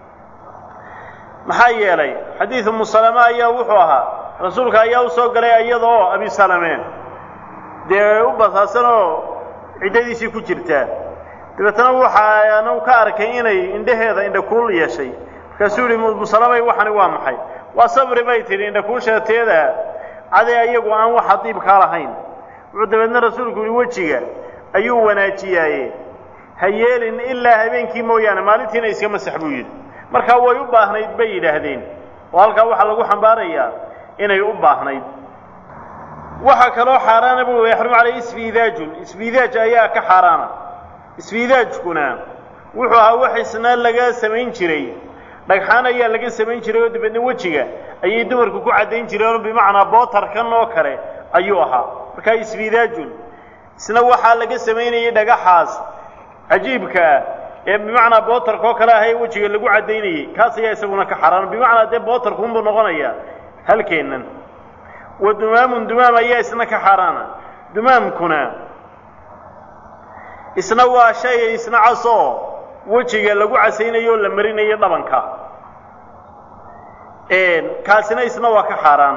maxaa yeelay xadiid umu salame ayaa wuxuu ahaa rasuulka ayaa u soo galay iyadaoo abi salame dee u basaasan oo ciddadiisii ku jirtaa dabeetna waxaanu ka arkay inay indhaheeda indhakuul yeeshay markaasuu yihi umu salamay waxani waa maxay waa sabri bay tidhi indhakuusha teeda cadee iyagu aan waxa diibkaa lahayn wuxuu dabeedna rasuulku yihi wejiga ayuu wanaajiyaaye ha yeelin ilaa habeenkii mooyaane maalintiina iska masax buu yidhi markaa way u baahnayd bay yidhaahdeen oo halkaa waxaa lagu xambaarayaa inay u baahnayd waxaa kaloo xaaraana bu yaxrumu caleyh isfiidaajun isfiidaaj ayaa ka xaaraana isfiidaajkuna wuxuu ahaa wax isna laga samayn jiray dhagxaan ayaa laga samayn jiray oo dabeedna wejiga ayay dumarku ku caddayn jireenoo bimacnaa bootarkan oo kale ayuu ahaa markaa isfiidaajun isna waxaa laga samaynayay dhagaxaas cajiibka ah ee bimacnaa bootarka oo kale ah ee wejiga lagu caddaynayey kaas ayaa isaguna ka xaaraan bimacnaa dee bootarkuunbuu noqonayaa halkeennan wa dumaamun dumaam ayaa isna ka xaaraana dumaamkuna isna waa shay isna casoo wejiga lagu casaynayo oo la marinayo dhabanka kaasina isna waa ka xaaraan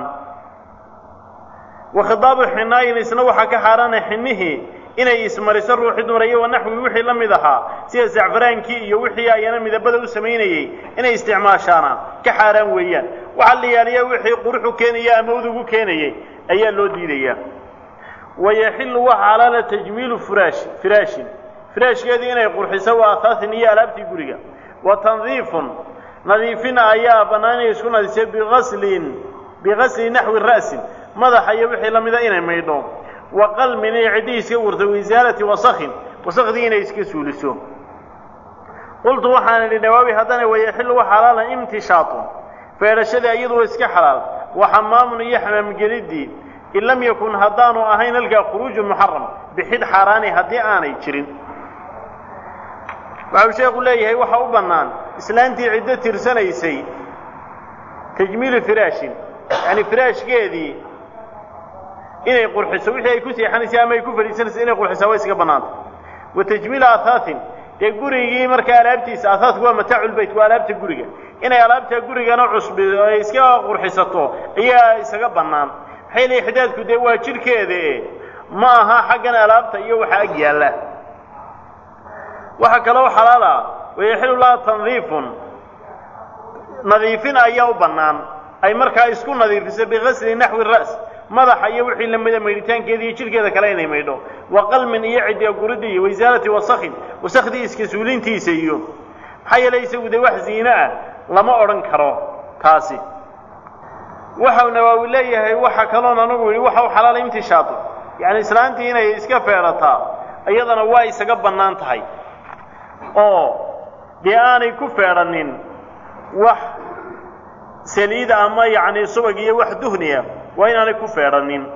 wa khidaabu xinaayin isna waxaa ka xaaraana xinihii inay ismariso ruuxi dumar iyo wanaxwi wixii la mid ahaa sida zacfaraankii iyo wixii ayana midabada u samaynayey inay isticmaashaana ka xaaraan weeyaan waxaa la yaaliya wixii quruxu keenaya ama udugu keenayay ayaa loo diidaya wayaxilu waxa xalaala tajmiilu furaashi firaashin firaashkeedii inay qurxiso waa ahaasin iyo alaabtii guriga wa tandiifun nadiifin ayaa bannaan inay isku nadisay biaslin bigasli naxwi ra'sin madaxa iyo wixii la mida inay maydho wa qalmin inay ciddihii iska wurto waisaalati wasakhin wasakhdii inay iska suuliso qultu waxaan idhi nawaawi haddana wayaxilu wa xalaala imtishaatun feedhashadii iyadu waa iska xalaal wa xamaamun iyo xamaamgeliddii in lam yakun haddaanu ahayn halkaa khuruujun muxaram bixid xaaraani haddii aanay jirin waxau sheekhu leeyahay waxa u bannaan islaantii ciddo tirsanaysay tajmiilu firaashin yacani firaashkeedii inay qurxiso wixii ay ku seexanaysay ama ay ku fadhiisanaysa inay qurxisaa way iska bannaanta wa tajmiilu athaatin dee gurigii markaa alaabtiisa ahaadku waa mataaculbayt waa alaabta guriga inay alaabta gurigana cusbi ay iska qurxisato ayaa isaga bannaan maxay leeyihin xidaadku dee waa jidhkeeda e ma aha xaggan alaabta iyo waxa ag yaalla waxaa kaloo xalaala wayaxilu laha tandiifun nadiifin ayaa u bannaan ay markaa isku nadiifiso bigasli naxwi ra's madaxa iyo wixii lamida maydhitaankeeda iyo jidhkeeda kale inay maydho wa qalmin iyo cidiga guridda iyo waisaalati wasakhin wasakhdii iska suulintiisa iyo maxaa yeelay isagu dee wax ziine ah lama odhan karo taasi waxau nawaawi leeyahay waxa kaloon anagu yidhi waxau xalaala imtishaatu yacni islaantii inay iska feedhataa iyadana waa isaga bannaan tahay oo dee aanay ku feedhanin wax saliida ama yacni subag iyo wax duhniya waa inaanay ku feedhanin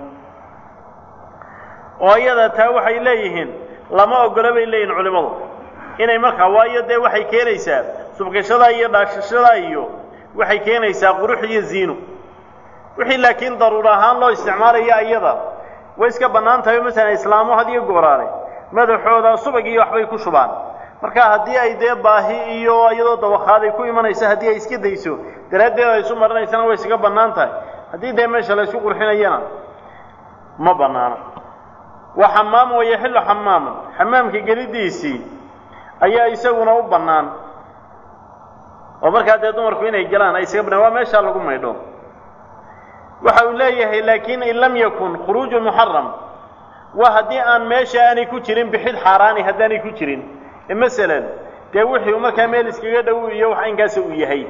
oo iyada taa waxay leeyihiin lama ogolo bay leeyihin culimmadu inay markaa waayo dee waxay keenaysaa subkashadaa iyo dhaashashadaa iyo waxay keenaysaa qurux iyo ziino wixii laakiin daruur ahaan loo isticmaalaya iyada way iska bannaan tahay masalan islaamo had iyo gooraale madaxooda subag iyo waxbay ku shubaan marka haddii ay dee baahi iyo iyadoo dawakaaday ku imanayso haddii ay iska dayso daraaddeed ay isu marinaysana way isaga bannaan tahay haddii dee meesha la isku qurxinayana ma bannaano wa xamaamu wayaxilu xamaamun xamaamka gelidiisii ayaa isaguna u bannaan oo markaa dee dumarku inay galaan ay isaga bannaan waa meeshaa lagu maydho waxa uu leeyahay laakiin in lam yakun khuruuju muxaram waa haddii aan meesha aanay ku jirin bixid xaaraani haddaanay ku jirin masalan dee wixii markaa meel iskaga dhow iyo wax inkaasa uu yahay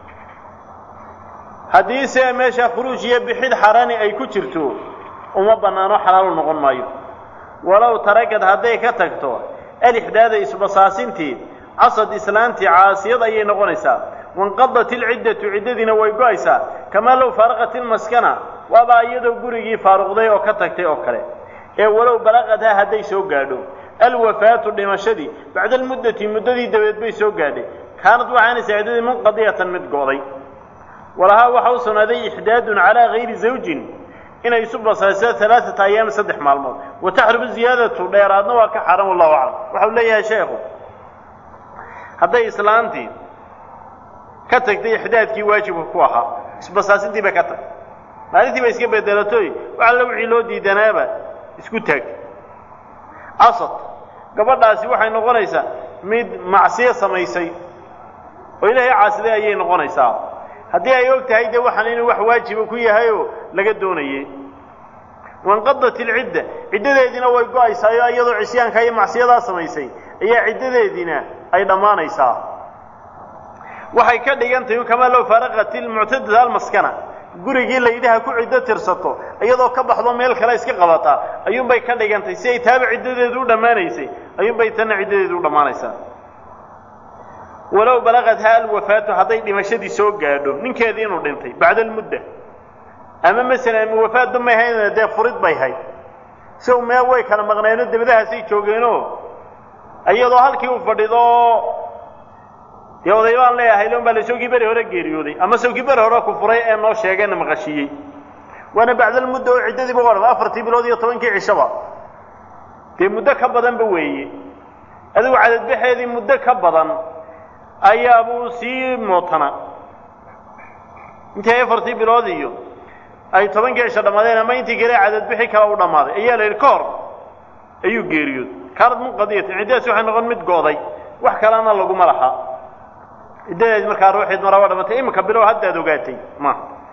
haddii se meesha khuruuj iyo bixid xaaraani ay ku jirto uma bannaano xalaalu noqon maayo walow tarakad hadday ka tagto alixdaada isbasaasintii casad islaantii caasiyad ayay noqonaysaa wanqadat ilciddatu ciddadiina way go-aysaa kamaa low faaraqat ilmaskana waaba iyadoo gurigii faaruqday oo ka tagtay oo kale ee walow balaqadhaa hadday soo gaadho alwafaatu dhimashadii bacda almuddati muddadii dabeed bay soo gaadhay kaanad waxaanaysaa ciddadii munqadiyatan mid go'day walahaa waxa u sugnaaday ixdaadun calaa gayri zawjin inay isu basayso alaaata ayaam saddex maalmood wa taxrumu ziyaadatu dheeraadna waa ka xaran wallahu aclam waxau leeyahay sheekhu hadday islaantii ka tagtay ixdaadkii waajibka ku ahaa isbasaasintii bay ka tagtay maalintii bay iska bedelatoy wax alla wixii loo diidanaaba isku taagtay casad gabadhaasi waxay noqonaysaa mid macsiyo samaysay oo ilaahay caasiday ayay noqonaysaa haddii ay og tahay dee waxaan inuu wax waajiba ku yahayoo laga doonayey wanqadat ilcidda ciddadeediina way go-aysaayo iyadoo cisyaanka iyo macsiyadaa samaysay ayaa ciddadeediina ay dhammaanaysaa waxay ka dhigan tahay kamaa low faaraqat ilmuctadada almaskana gurigii laydhaha ku ciddo tirsato iyadoo ka baxdo meel kale iska qabataa ayuunbay ka dhigantay si ay taaba ciddadeedu u dhammaanaysay ayuunbay tanna ciddadeedu u dhammaanaysaa walow balaqadhaa alwafaatu hadday dhimashadii soo gaadho ninkeedii inuu dhintay bacda almudda ama masalan ama wafaadba may hayn dee furid bay hayd siw mee way kala maqneenoo dabadahaasay joogeenoo iyadoo halkii uu fadhido dee oday baan leeyahay lon baa la sawkii beri hore geeriyooday ama sawkii beri hore ku furay ee noo sheegeenna maqashiiyey waana bacdalmudda oo ciddadiiba u odhan afartii bilood iyo tobankii cishaba dee muddo ka badanba weeye adigu cadadbaxeedii muddo ka badan ayaabuu sii mootana intii afartii bilood iyo ay tobankii cisho dhammaadeen ama intii kale cadadbixi kale u dhammaaday ayaa la yidhi ka hor ayuu geeriyooday kaanad munqadiyatan ciddadaasi waxay noqon mid go'day wax kalena laguma laha ciddadeedi markaa ruuxeed mara waa dhamatay iminka bilow haddaad ogaatay ma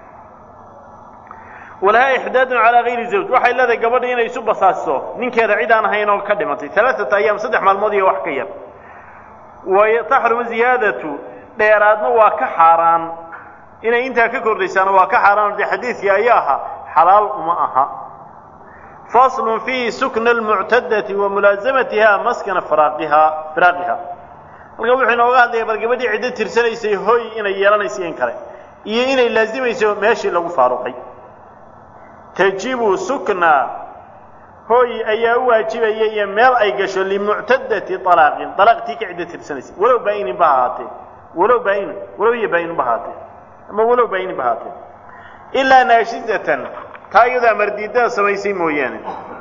walahaa ixdaadun calaa gayri zawj waxay leedahay gabadha inay isu basaasiso ninkeeda cid aan ahayn oo ka dhimatay alaaata ayaam saddex maalmood iyo wax ka yar wa taxrumu ziyaadatu dheeraadna waa ka xaaraan inay intaa ka kordhaysaana waa ka xaaraan dee xadiidkii ayaa ahaa xalaal uma aha faslun fiihi sukna almuctadati wa mulaasamatiha maskana firaaqiha firaaqiha halkan wuxuu inooga hadlaya bal gabadhii ciddo tirsanaysay hoy inay yeelanayso in kale iyo inay laazimayso meeshii lagu faaruqay tajibu sukna hoy ayaa u waajibaya iyo meel ay gasho limuctadati alaaqin alaaqtii ka ciddo tirsanaysay walow baa-inin ba ahaatee walow baa-inin walow iyo baa-inin ba ahaatee ama walow baa-inin ba ahaatee ilaa naashizatan taa iyadaa mardiidada samaysay mooyaane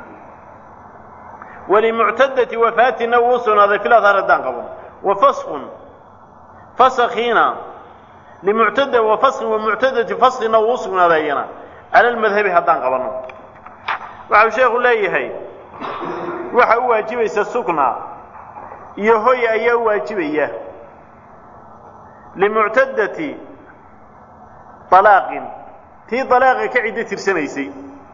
walimuctadati wafaatina wuu sugnaaday filadhaar haddaan qaban wafaskun faskiina limuctada wafaskin wamuctadati faskina wuu sugnaaday iyana cala almadhabi haddaan qabanno waxau sheekhu leeyahay waxa u waajibaysa sukna iyo hoy ayaa u waajibaya limuctadati alaaqin tii alaaqa ka ciddo tirsanaysay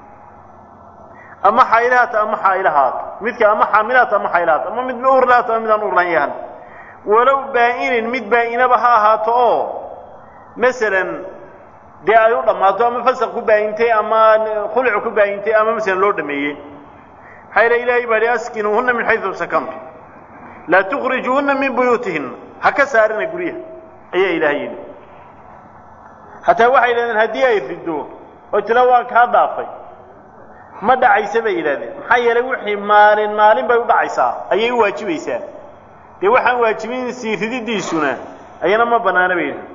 ama xaylahaat ama xaylahaat midka ama xaamilaat ama xaylahaat ama mid uurlaat ama midaan uurlan yahan walow baa-inin mid baa-inaba ha ahaato oo masalan dee ay u dhammaato ama fasaq ku baayintay ama khuluc ku baayintay ama masalan loo dhameeyey maxaa yila ilaahay baa hi askinuuhunna min xaysu sakantu laa tukhrijuuhunna min buyuutihinna ha ka saarina guryaha ayaa ilaahay yidhi hataa waxay yidhahdeen haddii ay rido oo tila waan kaa dhaafay ma dhacaysa bay yidhahdeen maxaa yeelay wixii maalin maalin bay u dhacaysaa ayay u waajibaysaa dee waxaan waajibin sii rididiisuna ayana ma bannaana bay yidhahdeen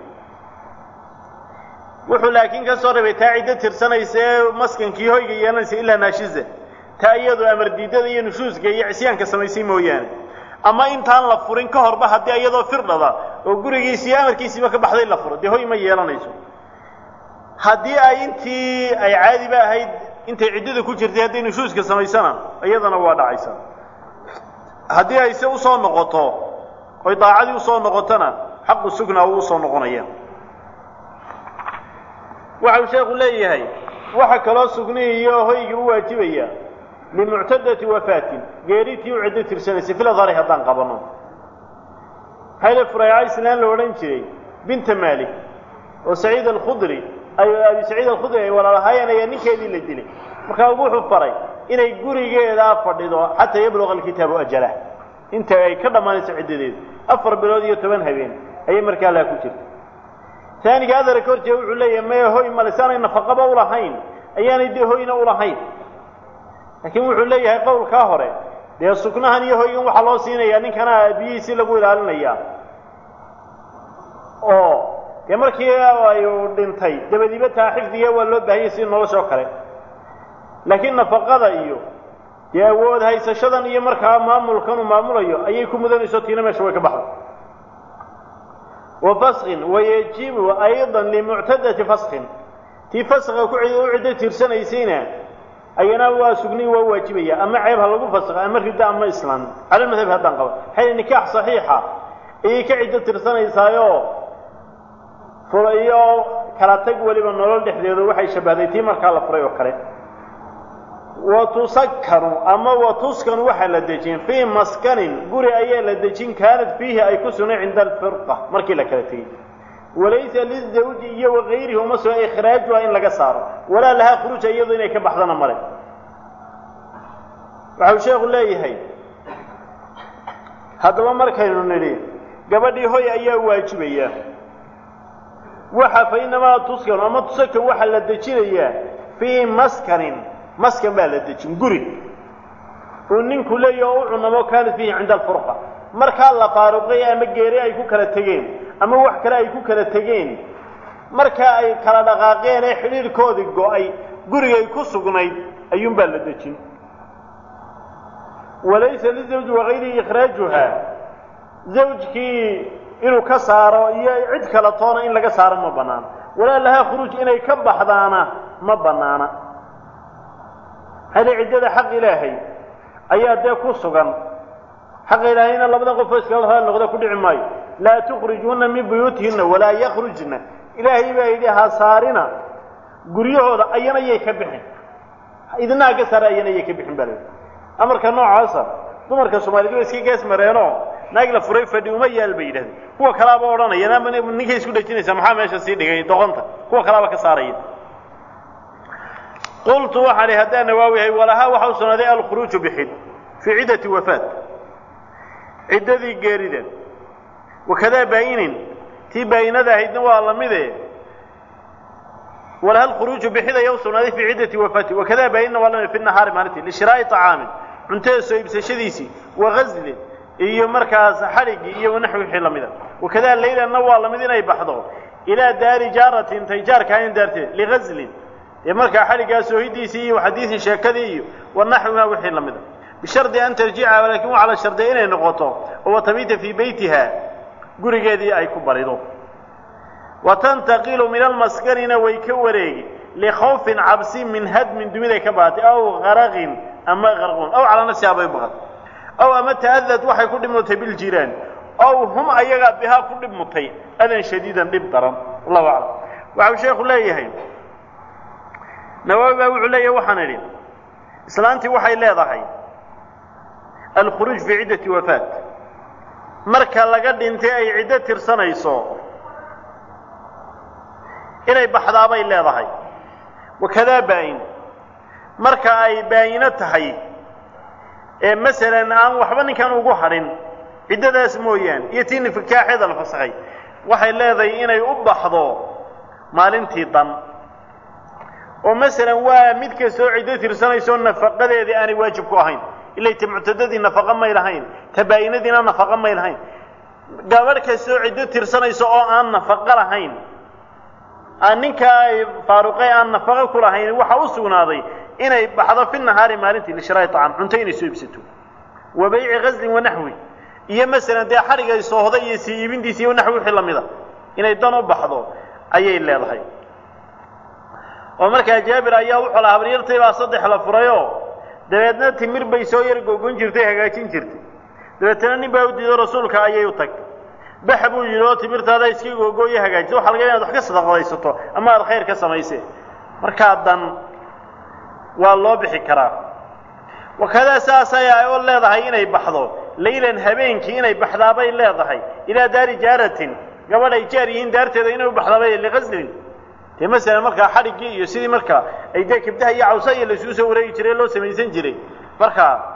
wuxuu laakiin ka soo rabay taa ciddo tirsanaysa ee maskankii hoyga yeelanaysa ilaa naashiza taa iyadoo amar diidada iyo nushuuska iyo cisyaanka samaysay mooyaane ama intaan la furin ka horba haddii iyadoo firdhada oo gurigiisi iyo amarkiisiiba ka baxday la furo dee hoy ma yeelanayso haddii ay intii ay caadiba ahayd intay ciddada ku jirtay hadday nushuuska samaysana iyadana waa dhacaysa haddii ay se usoo noqoto oy daacadii usoo noqotona xaqu sugna uu usoo noqonaya waxau sheekhu leeyahay waxa kaloo sugnihii iyo hoygii u waajibaya limuctadati wafaatin geeritii u ciddo tirsanaysay filadhari haddaan qabanno hayle furayca islaan la odhan jiray binta maalik oo saciid alkhudri ay abi saciid alkhudri ay walaalahaayeen ayaa ninkeedii la dilay markaa wuxuu faray inay gurigeedaa fadhido xataa yabluqa alkitaabu ajalah inta ay ka dhammaanayso ciddadeedu afar bilood iyo toban habeen ayay markaa laa ku jirta taaniga adarka horjee wuxuu leeyahay maya hoy male si aanay nafaqaba ulahayn ayaanay dee hoyna ulahayn laakiin wuxuu leeyahay qowlkaa hore dee suknahan iyo hoygan waxaa loo siinayaa ninkana biyihiisii lagu ilaalinayaa oo dee markii ayu dhintay dabadiiba taa xifdiga waa loo baahanyay sida nolosha oo kale laakiin nafaqada iyo dee awood haysashadan iyo markaa maamulkan uu maamulayo ayay ku mudanayso tiina meesha way ka baxda wa faskin wayajibu ayضa limuctadati faskin tii faska ku u ciddo tiirsanaysayna ayana waa sugniy waa waajibaya ama ceeb ha lagu fasqa ama ridda ama islaan cala madhabi haddaan qaba maxay nikaax saxiixa ayay ka ciddo tirsanaysaayoo fura iyo kala tag weliba nolol dhexdeedu waxay shabahday tii markaa la furay oo kale wa tusakanu ama wa tuskanu waxaa la dejin fii maskanin guri ayaa la dejin kaanad fiihi ay ku sugnay cinda alfirqa markii la kala tegey walaysa lizawji iyo wakayrihi uma suga ikhraajuha in laga saaro walaa lahaa khuruuja iyado inay ka baxdana male waxau sheekhu leeyahay haddaba markaynu nidhi gabadhii hoy ayaa waajibaya waxa fa inamaa tuskanu ama tusakan waxaa la dejinayaa fii maskanin maskan baa la dejin guri uu ninku leeyahy oo u cunamo kaanat fiihi cinda alfurqa markaa la faaruqay ama geeri ay ku kala tegeen ama wax kale ay ku kala tegeen markaa ay kala dhaqaaqeen ee xidhiirkoodii go-ay gurigay ku sugnayd ayuunbaa la dejin walaysa lizawji wakayrihi ikhraajuha zawjkii inuu ka saaro iyo cid kala toona in laga saaro ma bannaana walaa lahaa khuruuj inay ka baxdaana ma bannaana hali ciddada xaq ilaahay ayaa dee ku sugan xaqa ilaahayna labada qofoo iskala raali noqda ku dhici maayo laa tukhrijuuna min buyuutihinna walaa yakhrujna ilaahay baa yidhi ha saarina guryahooda ayana yay ka bixin idinaha ka saara ayana yay ka bixin baa layidhi amarka noocaasa dumarka soomaaliyed way iska gees mareenoo naag la furay fadhi uma yaal bay yidhahdeen kuwa kalaaba odhanaya naama ninkay isku dhejinaysaa maxaa meesha sii dhigay doqonta kuwa kalaaba ka saaraya qultu waxaan ihi haddaan nawaawi yahay walahaa waxa u sugnaaday alkhuruuju bixid fii ciddati wafaat ciddadii geerida wakadaa baayinin tii baayinada ahaydna waa la mide walaha alkhuruuju bixid ayaa u sugnaaday fii ciddati wafaati wakadaa baayinna waa la mid fi nahaari maalintii lishiraa'i طacaamin cuntada soo iibsashadiisii wagazlin iyo markaas xadhigii iyo wanaxwi wixii la mida wakadaa laylanna waa la mid inay baxdo ilaa daari jaaratin tay jaarkaanin daarteed ligazlin dee markaa xadhiggaa soohidiisii iyo xadiidii sheekadii iyo wanaxwiha wixii la mida bishardi an tarjica laakiin waxaa la shardiya inay noqoto oo watabiita fii beytiha gurigeedii ay ku barido wa tantaqilu min almaskanina way ka wareegi likhawfin cabsi min hadmin dumiday ka baatay aw qaraqin ama qarqun aw calaa nafsiha bay baqad aw ama ta'adad waxay ku dhibmutay biljiraan aw hum ayagaa bihaa ku dhibmutay adan shadiidan dhib daran wallahu aclam waxau sheekhu leeyahay nawaawi baa wuxuu leeyahay waxaan idhi islaantii waxay leedahay alkhuruuj fii ciddati wafaat marka laga dhintay ay ciddo tirsanayso inay baxdaabay leedahay wakadaa baayin marka ay baayino tahay ee masalan aan waxba ninkan ugu hadhin ciddadaas mooyaane iyo tii nifikaaxeeda la fasakhay waxay leedahay inay u baxdo maalintii dan oo masalan waa mid kastoo ciddo tirsanaysoo nafaqadeedii aanay waajib ku ahayn ilay ta muctadadii nafaqo may lahayn ta baayinadiina nafaqo may lahayn gabadh kastoo ciddo tirsanayso oo aan nafaqo lahayn aan ninkaa ay faaruqay aan nafaqo ku lahayn waxaa u sugnaaday inay baxdo fi nahaari maalintii lishiraa'i طacam cunto inay soo iibsato wa bayci ghaslin wanaxwi iyo masalan dee xadhigay soohda iyo sii iibintiisa iyo naxwi wixii lamida inay dan u baxdo ayay leedahay oo markaa jaabir ayaa wuxuu lahaa habaryartay baa saddex la furayoo dabeedna timir bay soo yar gogon jirtay hagaajin jirtay dabeetana nin baa u diido rasuulka ayay u tagtay bax buu yidhi oo timirtaada iska googooyo hagaajisa waxa laga yaaba inaad wax ka sadaqadaysato ama aad khayr ka samaysee markaa dan waa loo bixi karaa wakadaa saasay ay u leedahay inay baxdo laylan habeenkii inay baxdaabay leedahay ilaa daari jaaratin gabadh ay jaar yihiin daarteeda inay u baxdaabay liqaslin dee masalan markaa xadhiggii iyo sidii markaa ay dee kibdaha iyo cawsa iyo laisugu soo wareegi jiray loo samaysan jiray markaa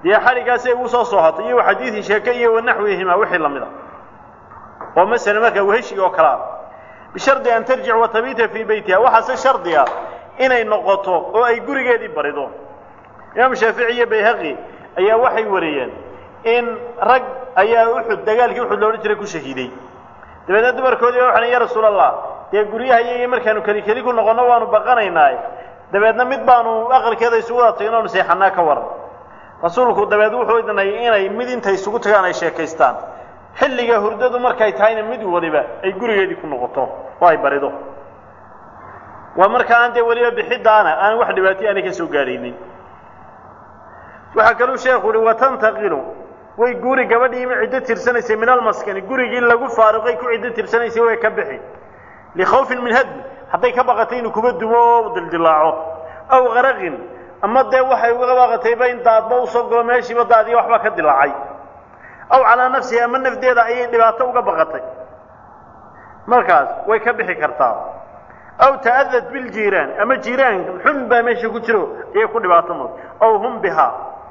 dee xadhiggaasi ay ugu soo soohatay iyo xadiidii sheeke iyo wanaxwihima wixii la mida oo masala markaa weheshiga oo kale ah bishardi an tarjic wa tabiita fii beytiha waxaase shardi ah inay noqoto oo ay gurigeedii barido imaam shaafici iyo bayhaqi ayaa waxay wariyeen in rag ayaa uxud dagaalkii uxud loodhan jiray ku shahiiday dabeedna dumarkoodii ba waxan ya rasuul allah dee guryaha iyagii markaanu keli keli ku noqonno waanu baqanaynaa dabeedna mid baanu aqalkeeda isugu wada tagin oonu seexanaa ka waran rasuulku dabeed wuxuu idnay inay mid intay isugu tagaan ay sheekaystaan xilliga hurdadu markay tahayna mid waliba ay gurigeedii ku noqoto oo ay barido waa marka aan dee weliba bixidaana aan wax dhibaatay aanay ka soo gaadhaynin waxaa kaluu sheekhu uhi watantaqilu way guri gabadhii ma ciddo tirsanaysay min almaskani gurigii lagu faaruqay ku ciddo tirsanaysay way ka bixi likhawfin min hadmi hadday ka baqatay inuu kuba dumo oo dildilaaco aw qaraqin ama dee waxay uga baqatayba in daadba usoo galo meeshiiba daadiya waxba ka dilaacay aw calaa nafsihi ama nafdeeda ayay dhibaato uga baqatay markaas way ka bixi kartaa aw ta'adad biljiiraan ama jiiraan xun baa meesha ku jiro ayay ku dhibaato mud aw hum bihaa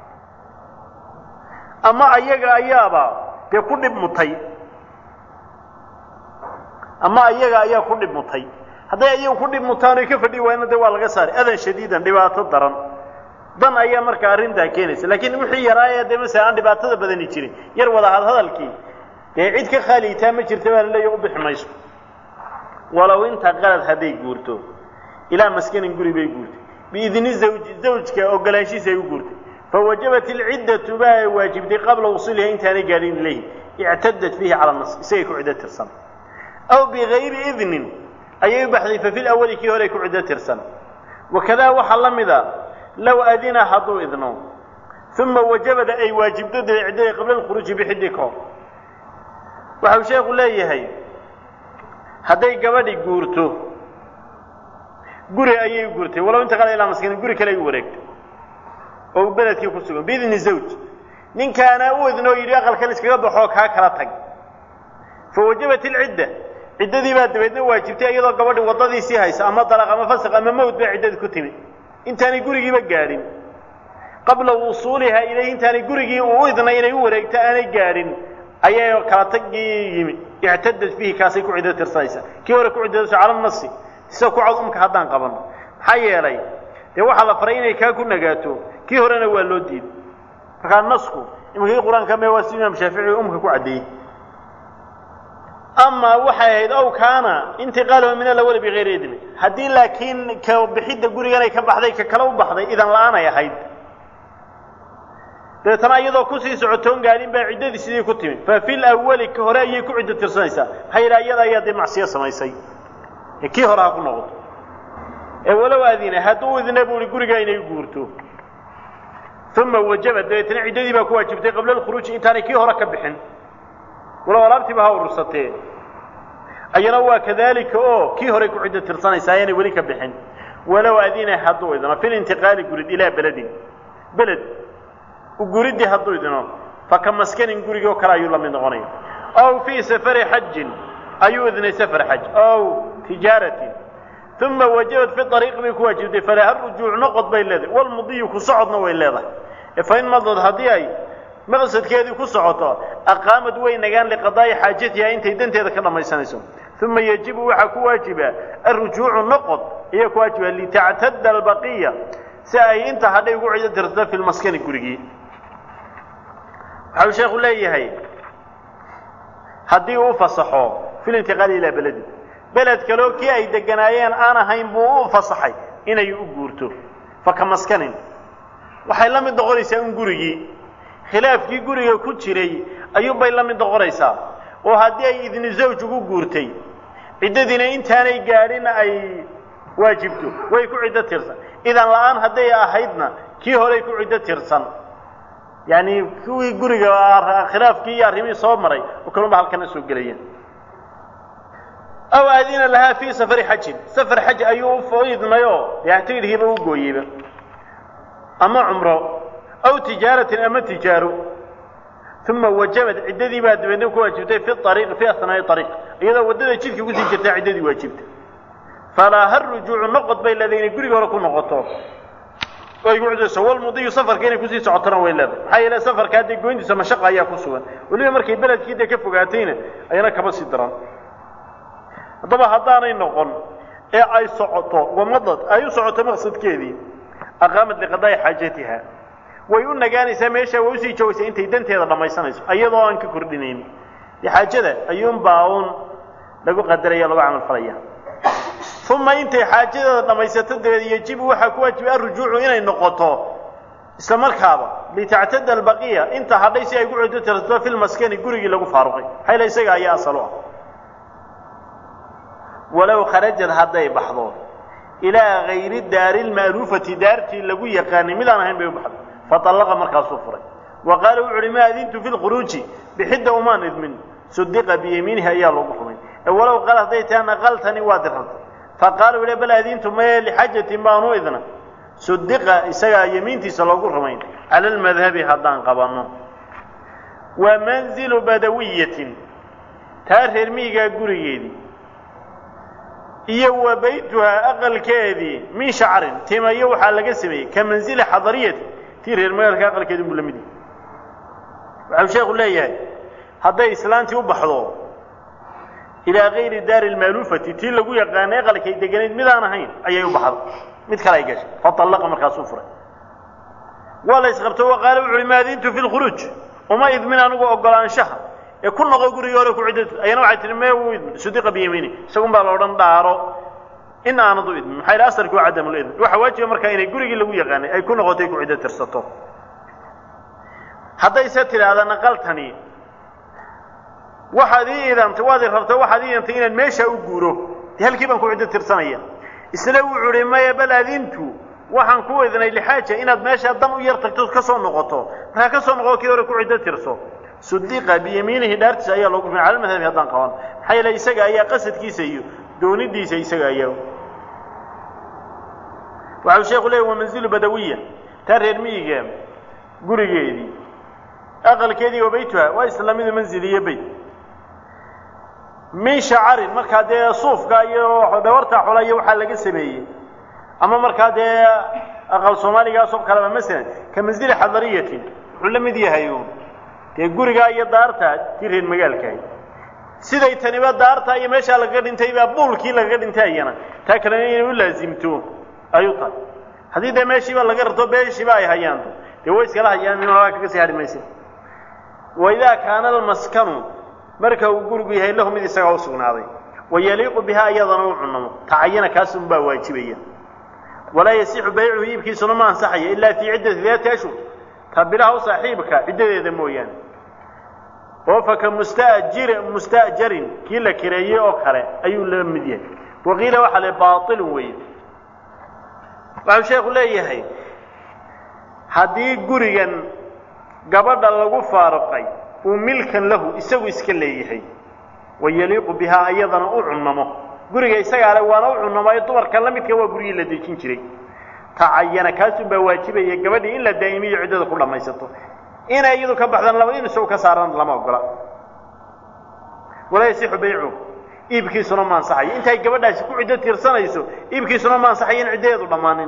ama ayaga ayaaba dee ku dhib mutay ama ayaga ayaa ku dhib mutay hadday ayagu ku dhib mutaan oy ka fadhi waayna dee waa laga saaray adan shadiidan dhibaato daran dan ayaa markaa arrintaa keenaysa laakiin wixii yaraaya dee masala aan dhibaatada badani jirin yar wada hadhadalkii dee cid ka khaaliitaa ma jirta baa laleeya u bixi mayso walow inta qalad hadday guurto ilaa maskanin guri bay guurtay biidni zawji zawjka ogolaanshiisa ay u guurtay fawajabat ilciddatu baa ay waajibtay qabla wusuuliha intaanay gaadhin ilayhi ictadat fiihi cala nas isagay ku ciddo tirsan aw bigayri idnin ayay u baxday fa fi lawali kii hore ku ciddo tirsan wakadaa waxaa la mida low adina hadduu idno uma wajabada ay waajibto dee ciddada qabla alkhuruuji bixidii ka hor waxa uu sheekhu leeyahay hadday gabadhi guurto guri ayay u guurtay walow inta qala ilaa maskiin guri kale ay u wareegtay oo beledkii ku sugan biidni zawj ninkaana u idno oo yidhi aqalkan iskaga baxoo kaa kala tag fawajabat ilcidda ciddadii baa dabeedna waajibtay iyadoo gabadhi waddadiisii haysa ama dalaq ama fasaq ama mawd baa ciddadii ku timid intaanay gurigiiba gaadhin qabla wusuulihaa ilayhi intaanay gurigii uu u idnay inay u wareegto aanay gaadhin ayay kala tagii yimid ictadad fiihi kaasay ku ciddo tirsanaysaa kii hore ku ciddadayso cala nasi isagoo ku cad umka haddaan qabanno maxaa yeelay dee waxaa la faray inay kaa ku nagaato kii horena waa loo diiday markaa nasku imankii qur-aanka me waa si imaam shaafici umka ku caddeeyey ama waxay ahayd ow kaana intiqaaluhu min alawali bigayri idni haddii laakiin ka bixidda guriganay ka baxday ka kale u baxday idan la-aanay ahayd dabeetana iyadoo kusii socotoon gaadhin baa ciddadii sidii ku timid fa fi lawali ka hore ayay ku ciddo tirsanaysaa maxaa yidhaha iyada ayaa dee macsiyo samaysay ee kii hore ha ku noqoto ee walow adina hadduu idna buu ihi gurigaa inay guurto uma wajaba dabeetana ciddadii baa ku waajibtay qabla alkhuruuji intaanay kii hore ka bixin walow alaabtiiba ha urursatee ayana waa kadaalika oo kii horay ku ciddo tirsanaysaa ayaanay weli ka bixin walow adina hadduu idno fi lintiqaali gurid ilaa beledin beled guridii hadduu idno faka maskanin gurigii oo kale ayuu la mid noqonaya aw fii safari xajin ayuu idnay safar xaj aw tijaaratin uma wajabat fi ariiq bay ku waajibtay falaha rujuuc noqod bay leedahay walmudiyu ku socodna way leedahay fain madad haddii ay maqsadkeedii ku socoto aqaamad way nagaan liqadaa'i xaajatiha intay danteeda ka dhammaysanayso uma yajibu waxaa ku waajiba alrujuucu noqod ayaa ku waajiba litactada albaqiya si ay inta hadhay ugu cido tirto fi lmaskani gurigii waxa uu sheekhu leeyahay haddii uu fasaxo fi lintiqaali ilaa beledi beled kaleo kii ay deganaayeen aan ahayn buu u fasaxay inay u guurto faka maskanin waxay la mid noqonaysaa in gurigii khilaafkii guriga ku jiray ayuunbay la mid noqonaysaa oo haddii ay idni zawj ugu guurtay ciddadiina intaanay gaadhin ay waajibto way ku ciddo tirsan idan la-aan hadday ahaydna kii horey ku ciddo tirsan yacni kuwii guriga khilaafkii iyo arrimihii soo maray oo kalunba halkana soo gelayeen aw aadina lahaa fii safari xajin safar xaj ayuu u idmayoo yactiirhiiba u gooyeyba ama cumro aw tijaaratin ama tijaaro uma wajabad ciddadii baa dabeedna ku waajibtay fi ariiqi fi asnaa'i ariiq iyadoo waddada jidka kusii jirtaa ciddadii waajibta falaa ha rujuucu noqod bay leedahay inay guriga hore ku noqoto ay ku ciddayso walmudiyu safarka inay kusii socotona way leedahay maxaa yeele safarka haddii goyntiisa mashaqa ayaa ku sugan weliba markay beledkii dee ka fogaatayna ayana kaba sii daran haddaba haddaanay noqon ee ay socoto wamadad ay u socoto maqsadkeedii aqaamat liqadaa'i xaajatiha way u nagaanaysaa meesha way usii joogaysaa intay danteeda dhammaysanayso iyadoo aan ka kordhinayn dee xaajada ayuunbaa uun lagu qadaraya lagu camal falaya uma intay xaajadeeda dhammaysato dabeed yajibu waxaa ku waajibay arrujuucu inay noqoto isla markaaba litactada albaqiya inta hadhay si ay ku cuddo tirsato fi lmaskani gurigii lagu faaruqay xayla isaga ayaa asal u ah walow kharajad hadday baxdo ilaa gayri daari lma'luufati daartii lagu yaqaanay midaan ahayn bay u baxday faallaqa markaasuu furay wa qaala wuxu uhi maa adintu fi lkhuruuji bixidda umaan idmin sudiqa biyamiinihi ayaa loogu rumay walow qaal hadday tahan aqaltani waa dirrantay faqaala u bal adintu maye lixajatin baanu idna sudiqa isagaa yamiintiisa loogu rumayn cala almadhabi haddaan qabanno wa manzilu badawiyatin taa reer miyigaa gurigeedii iyo wa baytuhaa aqalkeedii min shacrin timayo waxaa laga sameeyey ka manzili xadariyati tii reer magaalka aqalkeedi buu la mid yahay waxau sheekhu leeyahay hadday islaantii u baxdo ilaa gayri daari lmaaluufati tii lagu yaqaanay aqalkay deganayd midaan ahayn ayay u baxda mid kale ay gashay faallaqa markaasuu furay waa la isqabto wa qaala wuxu uhi maadintu fi lkhuruuj uma idmin anigu ogolaanshaha ee ku noqo gurigii hore ku ciddatu ayana waxay tihi mee wuu idmin sudiqa biyamiini isagun baa la odhan dhaaro in aanad u idmin maxaa yidhi asarki waa cadamul idmin waxaa waajiba markaa inay gurigii lagu yaqaanay ay ku noqotay ku ciddo tirsato haddayse tidhaahda naqaltani waxaad ii idantay waad i rabtay waxaad ii idantay inaan meeshaa u guuro dee halkii baan ku ciddo tirsanaya isla wuxuu uhi maya bal adintu waxaan ku idnay lixaaja inaad meeshaa dan u yar tagto ka soo noqoto markaa ka soo noqo kii hore ku ciddo tirso sudiqa biyamiinihi dhaartiisa ayaa loogu rumay cala madhabi haddaan qaban maxaa yeele isaga ayaa qasadkiisa iyo doonidiisa isaga ayaa waxau sheeku leeyay wa manzilu badawiya taa reer miyiga gurigeedii aqalkeedii wa baytuha waa islaamidu manzil iyo beyt min shacarin markaa dee suufka iyo dhawarta xola iyo waxaa laga sameeyey ama markaa dee aqal soomaaligaasoo kaleba masalan ka manzili xadariyatin wuxuu la mid yahay uun dee gurigaa iyo daarta tii reer magaalkahay siday taniba daarta iyo meeshaa lagaga dhintay baa buulkii lagaga dhintay ayana taa kalena inay u laasimto ayuu tahay haddii dee meeshiiba laga rarto beeshiiba ay hayaanto dee way iskala hayaan min horaa kaga sii hadhi maysa waidaa kaana almaskanu marka uu gurigu yahay lahu mid isagaa u sugnaaday wayaliiqu bihaa iyadana u cunamo tacayana kaasun baa waajibaya walaa yasixu baycuhu iibkiisuna ma ansaxaya ilaa fii ciddati daati ashhur ta bilaha u saaxiibka ciddadeeda mooyaane oo faka mustajir musta'jarin kii la kireeyey oo kale ayuu la mid yahay waqiila waxaa le baailun weeye waxau sheekhu leeyahay haddii gurigan gabadha lagu faaruqay uu milkan lahu isagu iska leeyahay wayaliiqu bihaa iyadana u cunnamo guriga isagaa le waana u cunnamaayo dumarka la midka waa guryihii la dejin jiray tacayana kaasun baa waajibaya gabadhii in la daa'imiyo ciddada ku dhammaysato inay iyadu ka baxdaan laba in isagu ka saaran lama ogola walaa yasixu baycu iibkiisuna ma ansaxayo intay gabadhaasi ku ciddo tiirsanayso iibkiisuna ma ansaxayo in ciddadeedu dhammaanin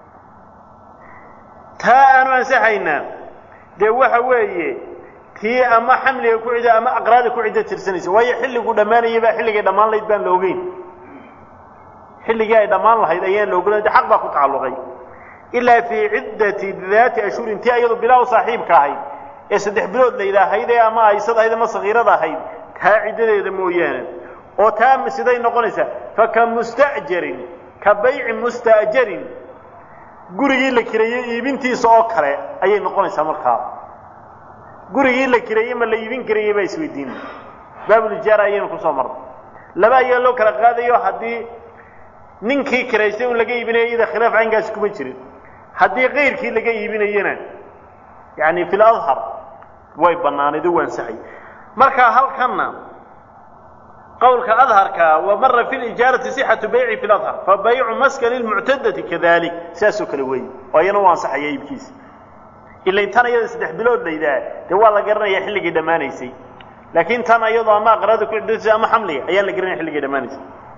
taa aanu ansaxaynaa dee waxa weeye tii ama xamliga ku ciddo ama aqraada ku ciddo tirsanaysa waayo xilligu dhammaanayay baa xilligay dhammaan lahayd baan la ogeyn xilligii ay dhammaan lahayd ayaan la ogolan de xaq baa ku tacalluqay ilaa fii ciddati daati ashhurin tii ayadu bilaa u saaxiibka ahayd ee saddex bilood la yidhaahayd ee ama aysad ahayd ama sakiirada ahayd taa ciddadeeda mooyaane oo taa siday noqonaysaa faka musta'jarin ka bayci musta'jarin gurigii la kireeyey iibintiisa oo kale ayay noqonaysaa markaa gurigii la kireeyey ma la iibin karayey baa isweydiina baabulijaara ayaynu kusoo marnay laba ayaa loo kala qaadayo haddii ninkii kiraystay un laga iibinayo iyada khilaaf caynkaasi kuma jirin haddii kayrkii laga iibinayona yani fi ladhar way bannaanayd oo waansaxay marka halkanna qowlka adharka wa mara fi lijaarati sixatu bayci fi ladhar fa baycu maskani lmuctadati kadalik sidaasoo kale weeye oo ayana u ansaxaya iibkiisa ila intan iyada saddex bilood laydaa dee waa la garanayaa xilligii dhammaanaysay laakiin tan iyadoo ama aqraada ku cidasa ama xamliga ayaan la garanaya xilligii dhammaanaysay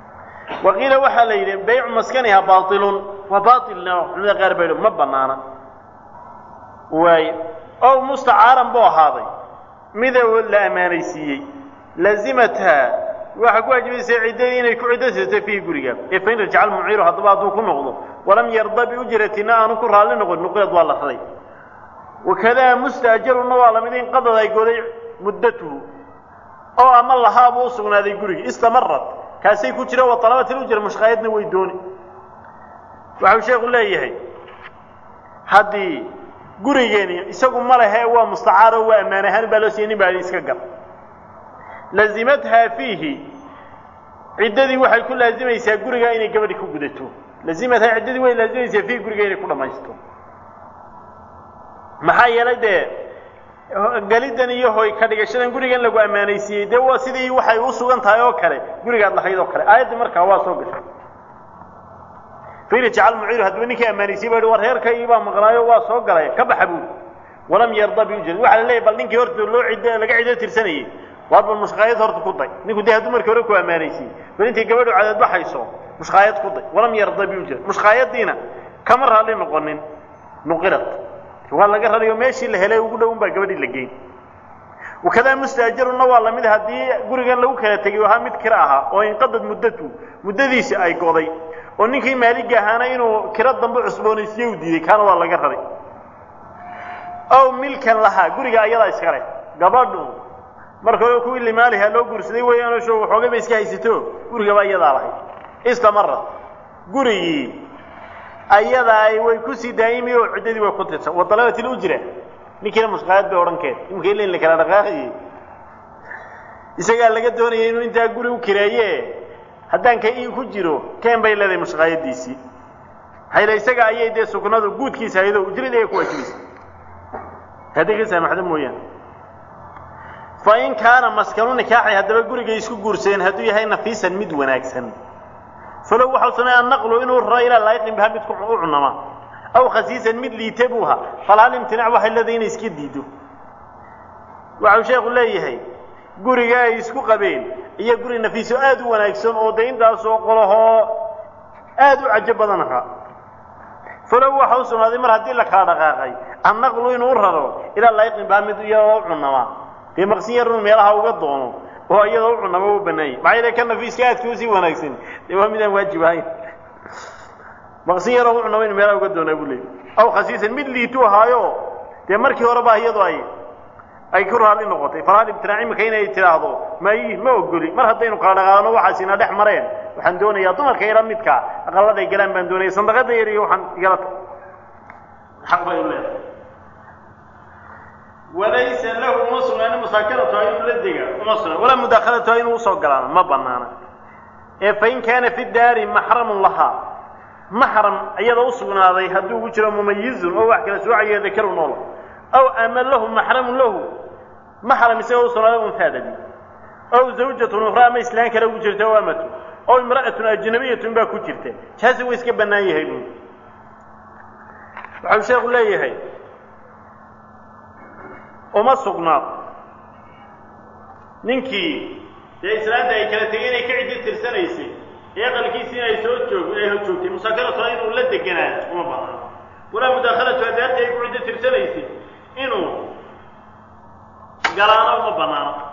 waqiila waxaa la yidhi baycu maskaniha baailun waa baailna culimada qaar baa yidhi ma banaana waayo ow mustacaaran buu ahaaday midow la ammaanaysiiyey lazimathaa waxaa ku waajibaysa ciddadii inay ku ciddo tirto fiihi guriga ee fain rajaca almuciiru haddaba hadduu ku noqdo walam yarda biujratina aanu ku raalli noqon nuqilad waa la raray wakadaa mustaajaruna waa lamid in qadad ay goday muddatuhu oo ama lahaabuu u sugnaaday gurigi istamarad kaasay ku jira wa talabat ilujra mushqaayadna way dooni waxau sheekhu leeyahay haddii gurigeeni isagu ma lehe waa mustacaaro waa ammaan ahaan baa loo siiyey nin baa iska gal lazimathaa fiihi ciddadii waxay ku laazimaysaa gurigaa inay gabadhi ku gudato lazimathaa ciddadii way laazimaysaa fiihi guriga inay ku dhammaysto maxaa yeelay dee gelidan iyo hoy ka dhigashadan gurigan lagu ammaanaysiiyey dee waa sidii waxay u sugan tahay oo kale gurigaad lahayd oo kale aayaddii markaa waa soo gashay fairjacal muciiru haddaba ninkii ammaanaysiyey ba war reerkaygii baa maqnaayo waa soo galay ka baxa buuli walam yarda biujra waxaa la leeyahy bal ninkii horta loo ciddo laga ciddo tirsanayey waar bal mushqaayad horta ku day ninku dee hadduu markii hore ku ammaanaysiyey bal intay gabadhu cadaad baxayso mushqaayad ku day walam yarda biujra mushqaayadiina kama raalli noqonin nuqilad waa laga rarayo meeshii la helay ugu dhown baa gabadhii la geyn wakadaa mustaajaruna waa lamid haddii gurigan lagu kala tegay ahaa mid kira ahaa oo inqadad muddatu muddadiisi ay goday oo ninkii maaliga ahaana inuu kiro dambe cusboonaysiye u diiday kaana waa laga raray ow milkan lahaa guriga ayadaa iska leh gabadhu marka hore kuwii limaaliha loo guursaday weeyaanoo sho waxoogay ba iska haysato gurigaba iyadaa lahayd istamarad gurigii ayadaa way kusii daa'imi oo ciddadii way ku tirsan wa dalabat ilujra ninkiina mushqaayad bay odhan keed imika ila in la kala dhaqaaqayey isagaa laga doonayay inuu intaa guri u kireeye haddaan ka ii ku jiro keen bay leedahay mushqaayadiisii hayla isaga ayay dee sugnadu guudkiisa haydo ujrada ay ku waajibaysa haddii ka saamaxdo mooyaane fa in kaana maskanu nikaaxi haddaba gurigay isku guursadeen hadduu yahay nafiisan mid wanaagsan falow waxau sameeya annaqlu inuu raro ilaa laayiqin biha mid u cunama aw khasiisan mid liite buuha falhal imtinaac waxay leedahay inay iska diido waxau sheekhu leeyahay guriga ay isku qabeen iyo guri nafiiso aad u wanaagsan oo de intaasoo qolahoo aad u cajo badan ahaa falow waxa u sugnaaday mar haddii la kala dhaqaaqay annaqlu inuu raro ilaa laayiqin biha mid iyadoo u cunama dee maqsin yarun meelaha uga doono oo iyadoo u cunama u banaayay maxaa yeele ka nafiiska aadka usii wanaagsan dee waa midaan waajib ahayn maqsin yaroo u cunama inu meelaha uga doonaa buu leeyay aw khasiisan mid liitu ahaayo dee markii horeba iyadoo ay ay ku raalli noqotay falaal ibtinaac imika inay tidhaahdo may ma ogoli mar haddaynu kala dhaqaano waxaas ina dhex mareen waxaan doonayaa dumarka ila midka aqaladay galaan baan doonaya sandaqada yar iyo waxaan igala ta xaq bay u leedahay walaysa lahu uma sugnaanin musaakaratuha inuu la dega uma sugna walaa mudaakalatuha inuu usoo galaano ma banaana ee fain kaana fi daari maxramun lahaa maxram iyadoo usugnaaday hadduu ugu jiro mumayizun oo wax kala soocayo dakaru noola aw ama lahu maxramun lahu maxram isagoo usugnaaday unhaadadi aw zawjatun ukhra ama islaan kale ugu jirta o amatu aw imra'atun ajnabiyatun baa ku jirta jaasi way iska bannaan yahay buui waxau sheekhu leeyahay uma sugnaad ninkii dee islaanta ay kala tegeen ay ka ciddi tirsanaysay ee aqalkiisii ay soo joog ay joogtay musaakaratuha inuu la deganaayo uma banaan walaa mudaakalatuha daartii ay ku ciddi tirsanaysay inuu galaano uma banaano